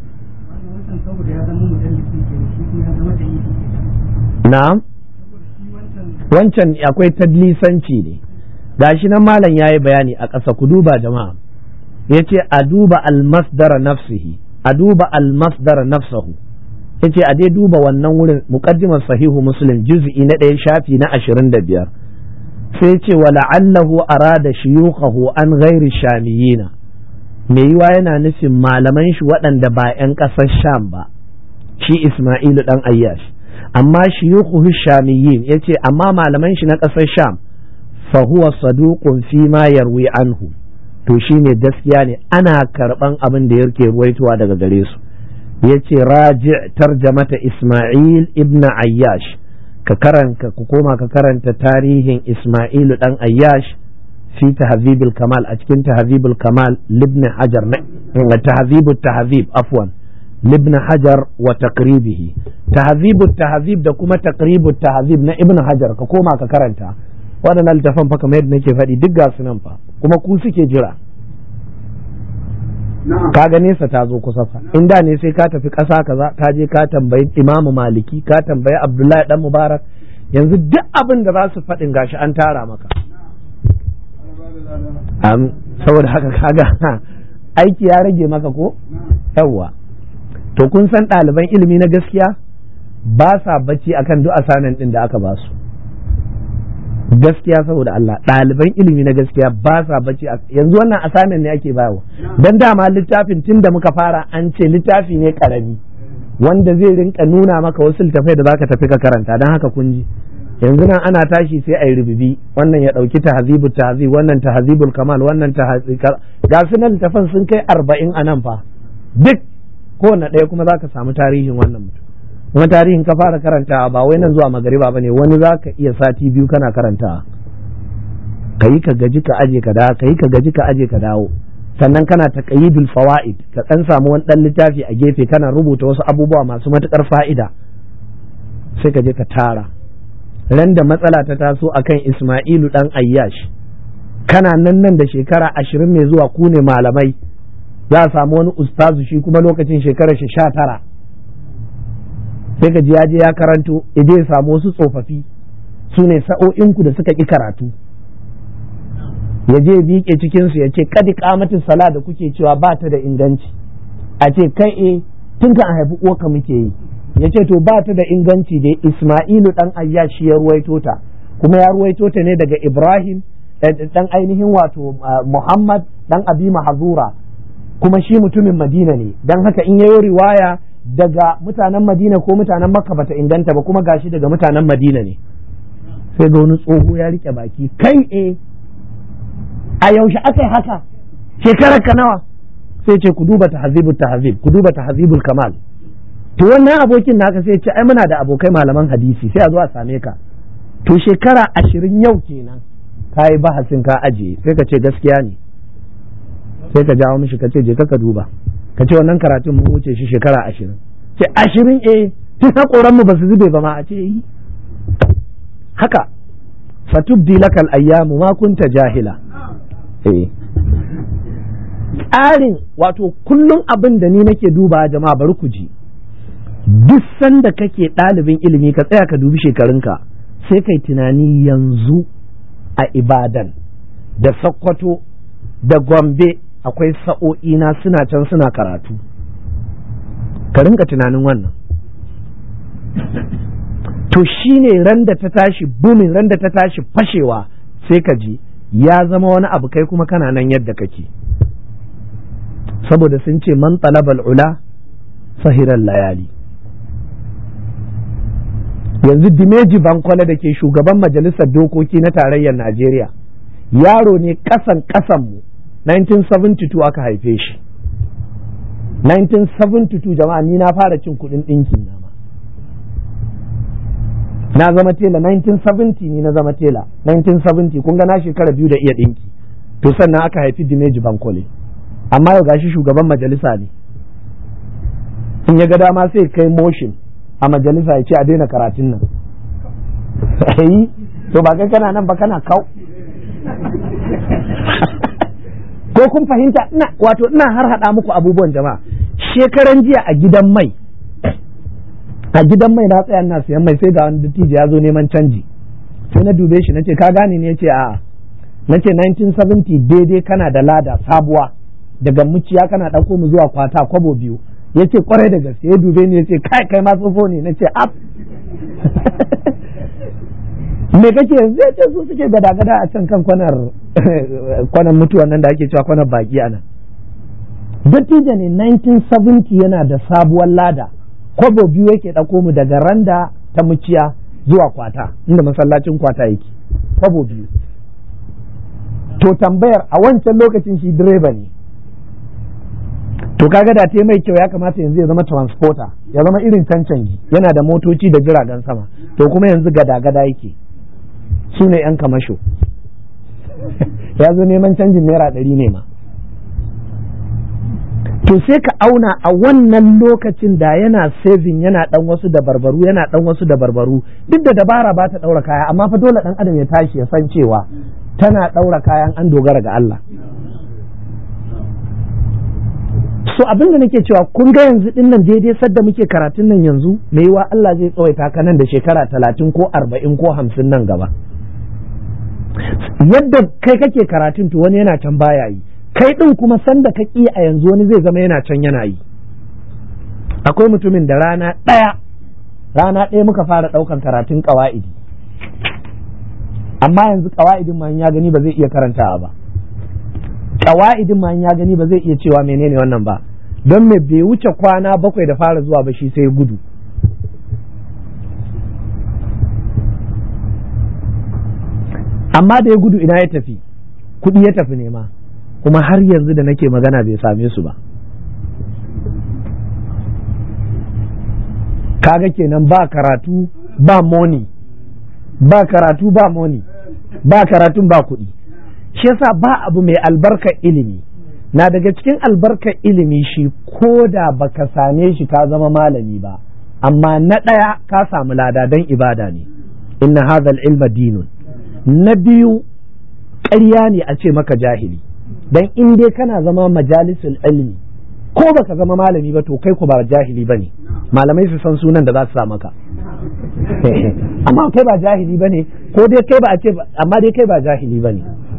S1: na'am wancan akwai tadlisanci ne gashi nan malam yayi bayani a ƙasa ku duba jama'a yace a duba al-masdar nafsihi a duba al-masdar nafsahu yace a dai duba wannan wurin muqaddimar sahihu muslim juz'i na ɗaya shafi na ashirin da biyar sai ce wa la'allahu arada shuyukhahu an ghairi shamiyina me yiwa yana nufin malaman shi waɗanda ba 'yan ƙasar sham ba shi isma'ilu dan ayyash amma shuyukhu shamiyin yace amma malaman shi na ƙasar sham fa huwa saduqun fi ma yarwi anhu to shine gaskiya ne ana karban abin da yake ruwaitowa daga gare su yace raji' tarjamata isma'il ibn ayyash ka karanta ku koma ka karanta tarihin Ismailu dan Ayyash fi tahzibul kamal a cikin tahzibul kamal libn hajar na tahzibut tahzib afwan libn hajar wa taqribihi tahzibut tahzib da kuma taqribut tahzib na ibn hajar ka koma ka karanta waɗannan littafan fa kamar yadda nake faɗi duk ga su nan fa kuma ku suke jira kaga nesa ta zo kusa fa in da ne sai ka tafi ƙasa kaza ka je ka tambayi imamu maliki ka tambayi abdullahi dan mubarak yanzu duk abin da za su faɗin gashi an tara maka am saboda haka kaga aiki ya rage maka ko yawwa to kun san ɗaliban ilimi na gaskiya ba sa bacci akan duk asanan ɗin da aka ba su gaskiya saboda Allah ɗaliban ilimi na gaskiya ba sa bacci yanzu wannan assignment ne ake bayarwa dan dama littafin tun da muka fara an ce littafi ne karami wanda zai rinka nuna maka wasu littafai da zaka tafi ka karanta dan haka kun ji yanzu nan ana tashi sai a yi rububi wannan ya ɗauki tahzibu tahzib wannan tahzibul kamal wannan tahzib ga su nan littafan sun kai arba'in a nan fa duk kowane ɗaya kuma zaka samu tarihin wannan mutum kuma tarihin ka fara karantawa ba wai nan zuwa magariba bane wani za ka iya sati biyu kana karantawa ka yi ka gaji ka aje ka dawo ka yi ka gaji ka aje ka dawo sannan kana taqyidul fawaid ka dan samu wani dan littafi a gefe kana rubuta wasu abubuwa masu matukar fa'ida sai ka je ka tara ran da matsala ta taso akan Isma'ilu dan Ayyash kana nan nan da shekara ashirin mai zuwa ku ne malamai za a samu wani ustazu shi kuma lokacin shekarar shi sha tara sai ka ji ya je ya karanto ya je ya samu wasu tsofaffi su ne sa'o'inku da suka ƙi karatu ya je biƙe cikinsu ya ce kadi kamatin sala da kuke cewa ba ta da inganci a ce kai e tun kan a haifi uwarka muke yi ya ce to ba ta da inganci dai isma'ilu dan ayyashi ya ruwaito ta kuma ya ruwaito ta ne daga ibrahim dan ainihin wato muhammad dan abi mahazura kuma shi mutumin madina ne dan haka in yayo riwaya daga mutanen madina ko mutanen makka bata inganta ba kuma gashi daga mutanen madina ne sai ga wani tsoho ya rike baki kai e a yaushe aka yi haka shekarar ka nawa sai ce ku duba tahzibul tahzib ku duba tahzibul kamal to wannan abokin naka sai ce ai muna da abokai malaman hadisi sai a zo a same ka to shekara ashirin yau kenan ka yi bahasin ka ajiye sai ka ce gaskiya ne sai ka jawo mishi ka ce je ka duba ka ce wannan karatun mun wuce shi shekara ashirin ce ashirin eh tun haƙoran mu ba su zube ba ma a ce yi haka fatubdi lakal ayyamu ma kunta jahila eh tsarin wato kullum abin da ni nake duba jama'a bari ku ji duk sanda kake ɗalibin ilimi ka tsaya ka dubi shekarunka sai kai tunani yanzu a ibadan da sakkwato da gombe akwai sa'o'ina suna can suna karatu ka rinka tunanin wannan to shine ran da ta tashi bumin ran da ta tashi fashewa sai ka ji ya zama wani abu kai kuma kana nan yadda kake saboda sun ce man talabal ula sahiran layali yanzu dimeji bankwale da ke shugaban majalisar dokoki na tarayyar najeriya yaro ne kasan kasanmu 1972 aka haife shi 1972 jama'a ni na fara cin kudin ɗinkin nama na zama tela 1970 ni na zama tela 1970 kun ga na shekara biyu da iya ɗinki to sannan aka haifi dimeji bankwale amma yau gashi shugaban majalisa ne in ya ga dama sai kai motion a majalisa ya ce a daina karatun nan yi to ba kai kana nan ba kana kau ko kun fahimta ina wato ina har hada muku abubuwan jama'a shekaran jiya a gidan mai a gidan mai na tsaya ina siyan mai sai ga wani dattijo ya zo neman canji sai na dube shi nace ka gane ne yace a'a nace 1970 daidai kana da lada sabuwa daga muciya kana ɗauko mu zuwa kwata kwabo biyu ya ce kwarai da gaske ya dube ni ya ce kai kai ma tsofo ne na ce ab me kake yanzu ya ce su suke gada gada a can kan kwanar kwanar mutuwan nan da ake cewa kwanar baki ana dattijo ne 1970 yana da sabuwar lada kwabo biyu yake ɗauko mu daga randa ta muciya zuwa kwata inda masallacin kwata yake kwabo biyu to tambayar a wancan lokacin shi direba ne to kaga da ta mai kyau ya kamata yanzu ya zama transporter ya zama irin cancanci yana da motoci da jiragen sama to kuma yanzu gada-gada yake su ne yan kamasho ya zo neman canjin naira ɗari ne ma to sai ka auna a wannan lokacin da yana saving yana dan wasu da barbaru yana dan wasu da barbaru duk da dabara ba ta ɗaura kaya amma fa dole ɗan adam ya tashi ya san cewa tana ɗaura kayan an dogara ga Allah so abin da nake cewa kun ga yanzu din nan daidai sadda muke karatun nan yanzu me yiwa Allah zai tsawaita ka nan da shekara talatin ko arba'in ko hamsin nan gaba yadda kai kake karatun to wani yana can baya yi kai din kuma sanda ka ƙi a yanzu wani zai zama yana can yana yi akwai mutumin da rana ɗaya rana ɗaya muka fara ɗaukan karatun ƙawa'idi amma yanzu ƙawa'idin ma ya gani ba zai iya karantawa ba kawa'idin ma ya gani ba zai iya cewa menene wannan ba don me bai wuce kwana bakwai da fara zuwa ba shi sai gudu amma da ya gudu ina ya tafi kudi ya tafi nema kuma har yanzu da nake magana bai same su ba kaga kenan ba karatu ba moni ba karatu ba moni ba karatun ba kuɗi shi yasa ba abu mai albarkar ilimi na daga cikin albarkar ilimi shi ko da baka same shi ka zama malami ba amma na ɗaya ka samu lada don ibada ne inna hadhal ilma dinun na biyu ƙarya ne a ce maka jahili dan in dai kana zama majalisul ilmi ko baka zama malami ba to kai ku ba jahili ba ne malamai su san sunan da za su sa maka amma kai ba jahili bane ko dai kai ba a ce amma dai kai ba jahili bane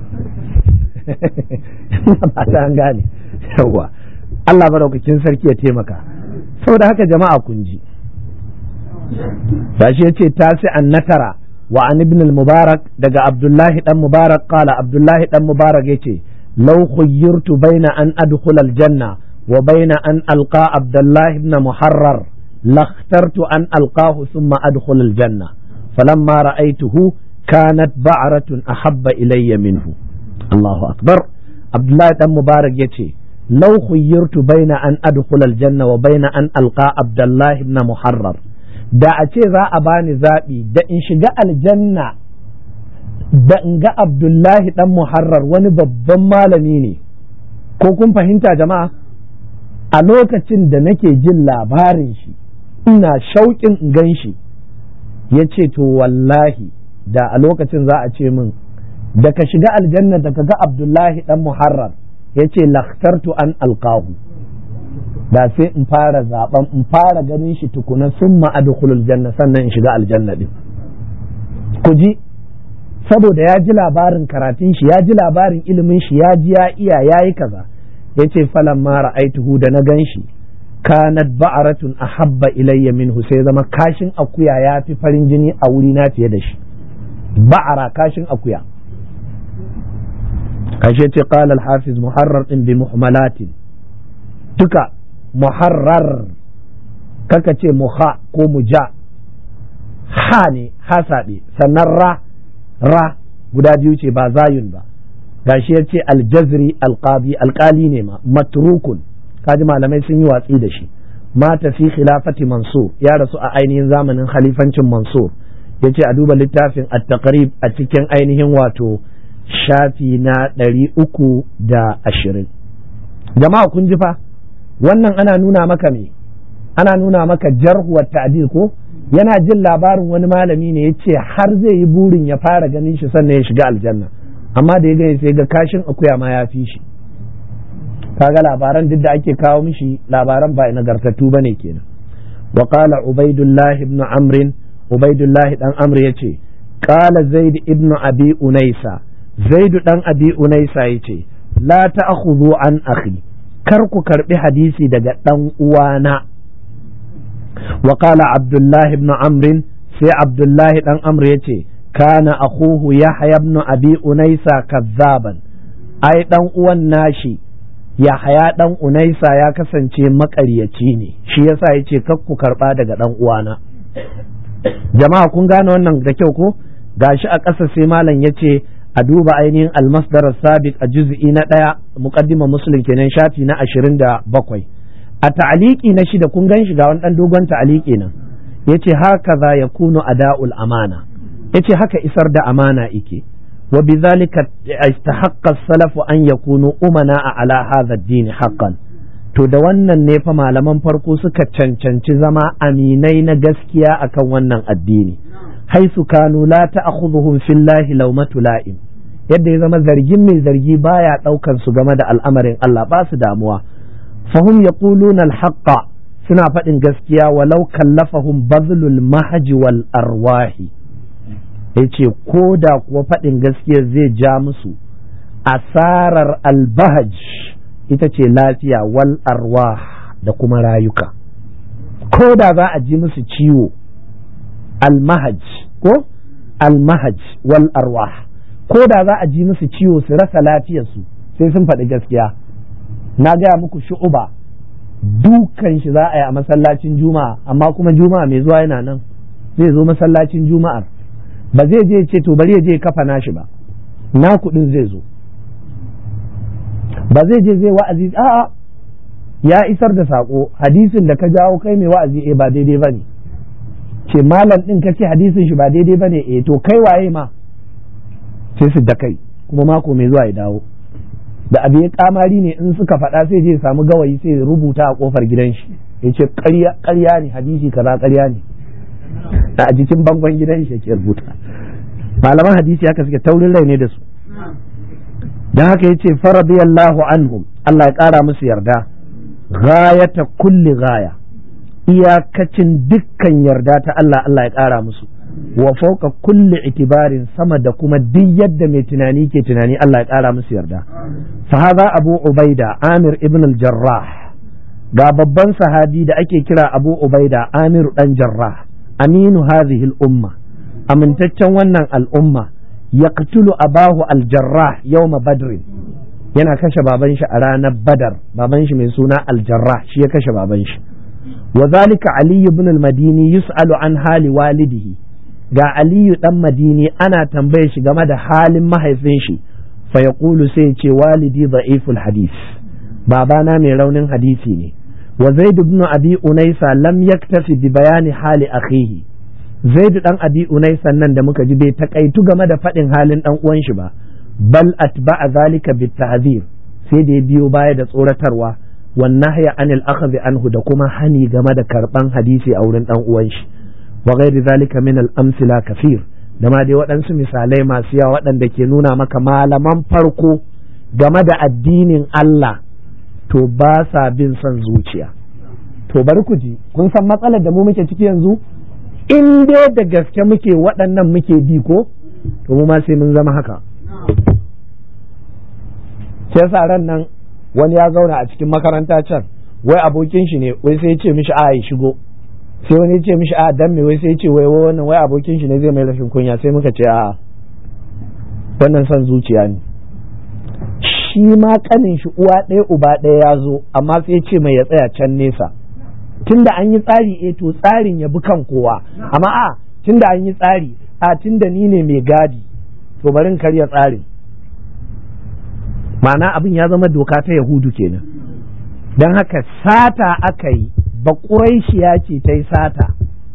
S1: ba ta an gane yawa Allah madaukakin sarki ya taimaka saboda haka jama'a kun ji gashi yace tasi an natara wa an ibn al-mubarak daga abdullahi dan mubarak qala abdullahi dan mubarak yace law khayyirtu baina an adkhula al-janna wa baina an alqa abdullahi ibn muharrar لاخترت أن ألقاه ثم أدخل الجنة فلما رأيته كانت بعرة أحب إلي منه الله أكبر عبد الله بن مبارك يتي لو خيرت بين أن أدخل الجنة وبين أن ألقى عبد الله بن محرر da a ce za a bani zaɓi da in shiga aljanna da in ga abdullahi ɗan muharrar wani babban malami ne ko kun fahimta jama'a a lokacin da nake jin labarin shi ina shauƙin in gan shi ya ce to wallahi da a lokacin za a ce min da ka shiga aljanna da ka ga abdullahi ɗan muharrar ya ce lakhtartu an alƙahu da sai in fara zaben in fara ganin shi tukuna sun ma'adkhulul janna sannan in shiga aljanna din ku ji saboda ya ji labarin karatun shi ya ji labarin ilimin shi ya ji ya iya ya yi kaza ya ce falan ma ra'aituhu da na gan shi kanat ba'aratun ahabba ilayya minhu sai zama kashin akuya ya fi farin jini a wuri na fiye da shi ba'ara kashin akuya kashe ce qala al-hafiz muharrar din bi muhmalatin duka muharrar kaka ce muha ko muja ha ne ha saɓe sannan ra ra guda biyu ce ba zayun ba gashi ya ce aljazri alqabi alkali ne ma matrukun kaji malamai sun yi watsi da shi mata fi khilafati mansur ya rasu a ainihin zamanin khalifancin mansur ya ce a duba littafin at-taqrib a cikin ainihin wato shafi na ɗari uku da ashirin jama'a kun ji fa wannan ana nuna maka me ana nuna maka jarhuwar ta'dil ko yana jin labarin wani malami ne ya ce har zai yi burin ya fara ganin shi sannan ya shiga aljanna amma da ya gani sai ga kashin akuya ma ya fi shi kaga labaran duk da ake kawo mishi labaran ba nagartattu bane kenan wa qala ubaidullah ibn amr ubaidullah dan amr yace qala zaid ibn abi unaisa zaid dan abi unaisa yace la ta'khudhu an akhi kar ku karbi hadisi daga dan uwana wa qala abdullah ibn amr sai abdullah dan amr yace kana akhuhu yahya ibn abi unaisa kazzaban ai dan uwan nashi yahya dan unaisa ya kasance makaryaci ne shi yasa yace kar ku karba daga dan uwana jama'a kun gane wannan da kyau ko gashi a ƙasa sai malam yace a duba ainihin almasdar sabiq a juz'i na ɗaya muqaddima muslim kenan shafi na ashirin da bakwai a ta'aliki na shida kun gan shi ga wani ɗan dogon ta'aliki nan yace haka za ya kunu ada'ul amana yace haka isar da amana ike wa bidhalika istahaqqa as-salafu an yakunu umana ala hadha ad-din haqqan to da wannan ne fa malaman farko suka cancanci zama aminai na gaskiya akan wannan addini haisu kanu la ta'khudhuhum fillahi lawmatu la'im yadda ya zama zargin mai zargi baya daukan su game da al'amarin Allah ba su damuwa fahum yaquluna al-haqqa suna faɗin gaskiya walau kallafahum bazlul mahji wal arwahi yace ko da kuwa faɗin gaskiya zai ja musu asarar albahaj ita ce lafiya wal arwah da kuma rayuka ko da za a ji musu ciwo almahaj ko almahaj wal arwah ko da za a ji musu ciwo su rasa lafiyarsu sai sun faɗi gaskiya na gaya muku shu'uba dukan shi za a yi a masallacin juma'a amma kuma juma'a mai zuwa yana nan zai zo masallacin juma'ar ba zai je ce to bari ya je kafa nashi ba na kuɗin zai zo ba zai je zai wa'azi a'a ya isar da sako hadisin da ka jawo kai mai wa'azi eh ba daidai bane ce malam din ka ce hadisin shi ba daidai bane eh to kai waye ma sai su da kai kuma mako mai zuwa ya dawo da abu ya kamari ne in suka faɗa sai je samu gawayi sai rubuta a kofar gidan shi ya ce ƙarya ne hadisi kaza ƙarya ne a jikin bangon gidan shi yake rubuta malaman hadisi haka suke taurin rai ne da su don haka yace faradiyallahu anhum Allah ya ƙara musu yarda ghayata kulli gaya iyakacin dukkan yarda ta Allah Allah ya ƙara musu wa fauka kulli itibarin sama da kuma duk yadda mai tunani ke tunani Allah ya ƙara musu yarda fa hadha abu ubaida amir ibn al-jarrah ga babban sahabi da ake kira abu ubaida amir dan jarrah aminu hadhihi al-umma amintaccen wannan al'umma yaqtulu abahu al-jarrah yawma badrin yana kashe baban shi a ranar badar baban shi mai suna al-jarrah shi ya kashe baban shi wa zalika ali ibn al-madini yus'alu an hali walidihi ga aliyu dan madini ana tambaye shi game da halin mahaifin shi fa yaqulu sai ce walidi da'iful hadith babana mai raunin hadisi ne wa zaid ibn abi unaysa lam yaktafi bi bayani hali akhihi zaid dan abi unaysa nan da muka ji bai takaitu game da fadin halin dan uwan shi ba bal atba'a zalika bit ta'zir sai da ya biyo baya da tsoratarwa wan nahya anil akhdhi anhu da kuma hani game da karban hadisi a wurin dan uwan shi wa ghairi zalika min al amsila kafir da ma dai waɗansu misalai masu yawa waɗanda ke nuna maka malaman farko game da addinin Allah to ba sa bin son zuciya to bari ku ji kun san matsalar da mu muke ciki yanzu in dai da gaske muke waɗannan muke bi ko to mu ma sai mun zama haka sai sa ran nan wani ya zauna a cikin makaranta can wai abokin shi ne wai sai ya ce mishi a ya shigo sai wani ya ce mishi a dan me wai sai ya ce wai wannan wai abokin shi ne zai mai rashin kunya sai muka ce a wannan son zuciya ne shi ma kanin shi uwa ɗaya uba ɗaya ya zo amma sai ya ce mai ya tsaya can nesa tunda an yi tsari eh to tsarin ya bi kan kowa amma a tunda an yi tsari a tunda ni ne mai gadi to bari in karya tsarin ma'ana abin ya zama doka ta yahudu kenan don haka sata aka yi ba ya ce ta yi sata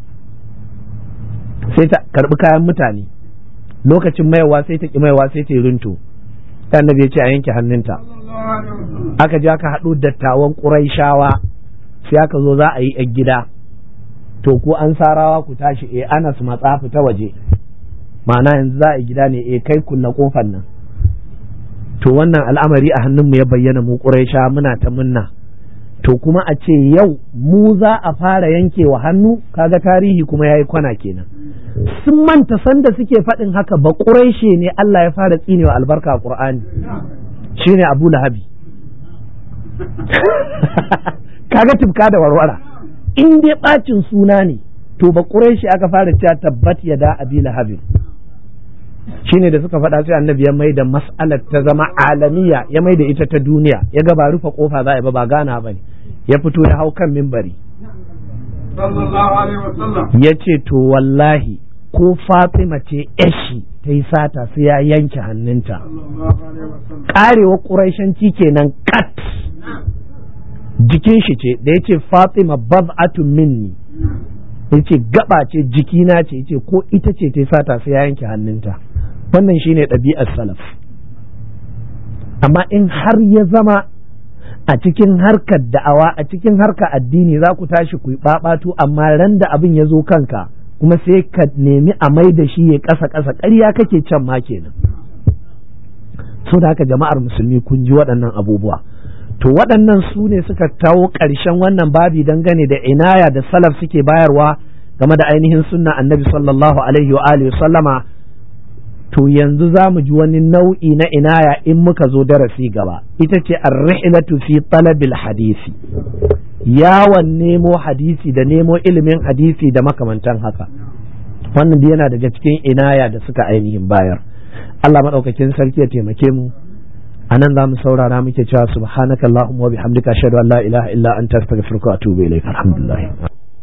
S1: sai ta karbi kayan mutane lokacin maiwa sai ta ki maiwa sai ta yi rinto annabi ya ce a yanke hannunta aka je aka haɗu dattawan ƙuraishawa sai aka zo za a yi yan gida to ko an sarawa ku tashi eh anas matsa fita waje ma'ana yanzu za a yi gida ne eh kai kulla kofar nan to wannan al'amari a hannunmu ya bayyana mu ƙuraisha muna ta munna to kuma a ce yau mu za a fara yankewa hannu kaga tarihi kuma ya yi kwana kenan sun manta sanda suke faɗin haka ba ƙuraishe ne Allah ya fara tsinewa albarka a ƙur'ani shine abu lahabi kaga tufka da warwara in dai ɓacin suna ne to ba ƙuraishe aka fara cewa tabbat ya da abi lahabin shine da suka faɗa sai annabi ya mai da mas'alar ta zama alamiya ya mai da ita ta duniya ya ga ba rufe kofa za a ba ba gana ba ne ya fito ya hau kan mimbari ya ce to wallahi ko fatima ce yashi ta yi sata sai ya yanke hannunta karewa ƙuraishanci kenan kat jikin shi ce da ya ce fatima bab'atun minni ya ce gaba ce jikina ce ya ce ko ita ce ta yi sata sai ya yanke hannunta wannan shine ɗabi'ar salaf amma in har ya zama a cikin harkar da'awa a cikin harkar addini za ku tashi ku yi ɓaɓatu amma ran da abin ya zo kanka kuma sai ka nemi a mai da shi ya ƙasa ƙasa ƙarya kake can ma kenan so da haka jama'ar musulmi kun ji waɗannan abubuwa to waɗannan su ne suka tawo ƙarshen wannan babi dangane da inaya da salaf suke bayarwa game da ainihin sunna annabi sallallahu alaihi wa alihi sallama to yanzu za mu ji wani nau'i na inaya in muka zo darasi gaba ita ce ar-rihlatu fi talabil hadisi yawon nemo hadisi da nemo ilimin hadisi da makamantan haka wannan yana daga cikin inaya da suka ainihin bayar Allah maɗaukakin sarki ya taimake mu a nan za mu saurara muke cewa subhanakallahumma wa bihamdika ashhadu an la ilaha illa anta astaghfiruka wa atubu ilaik alhamdulillah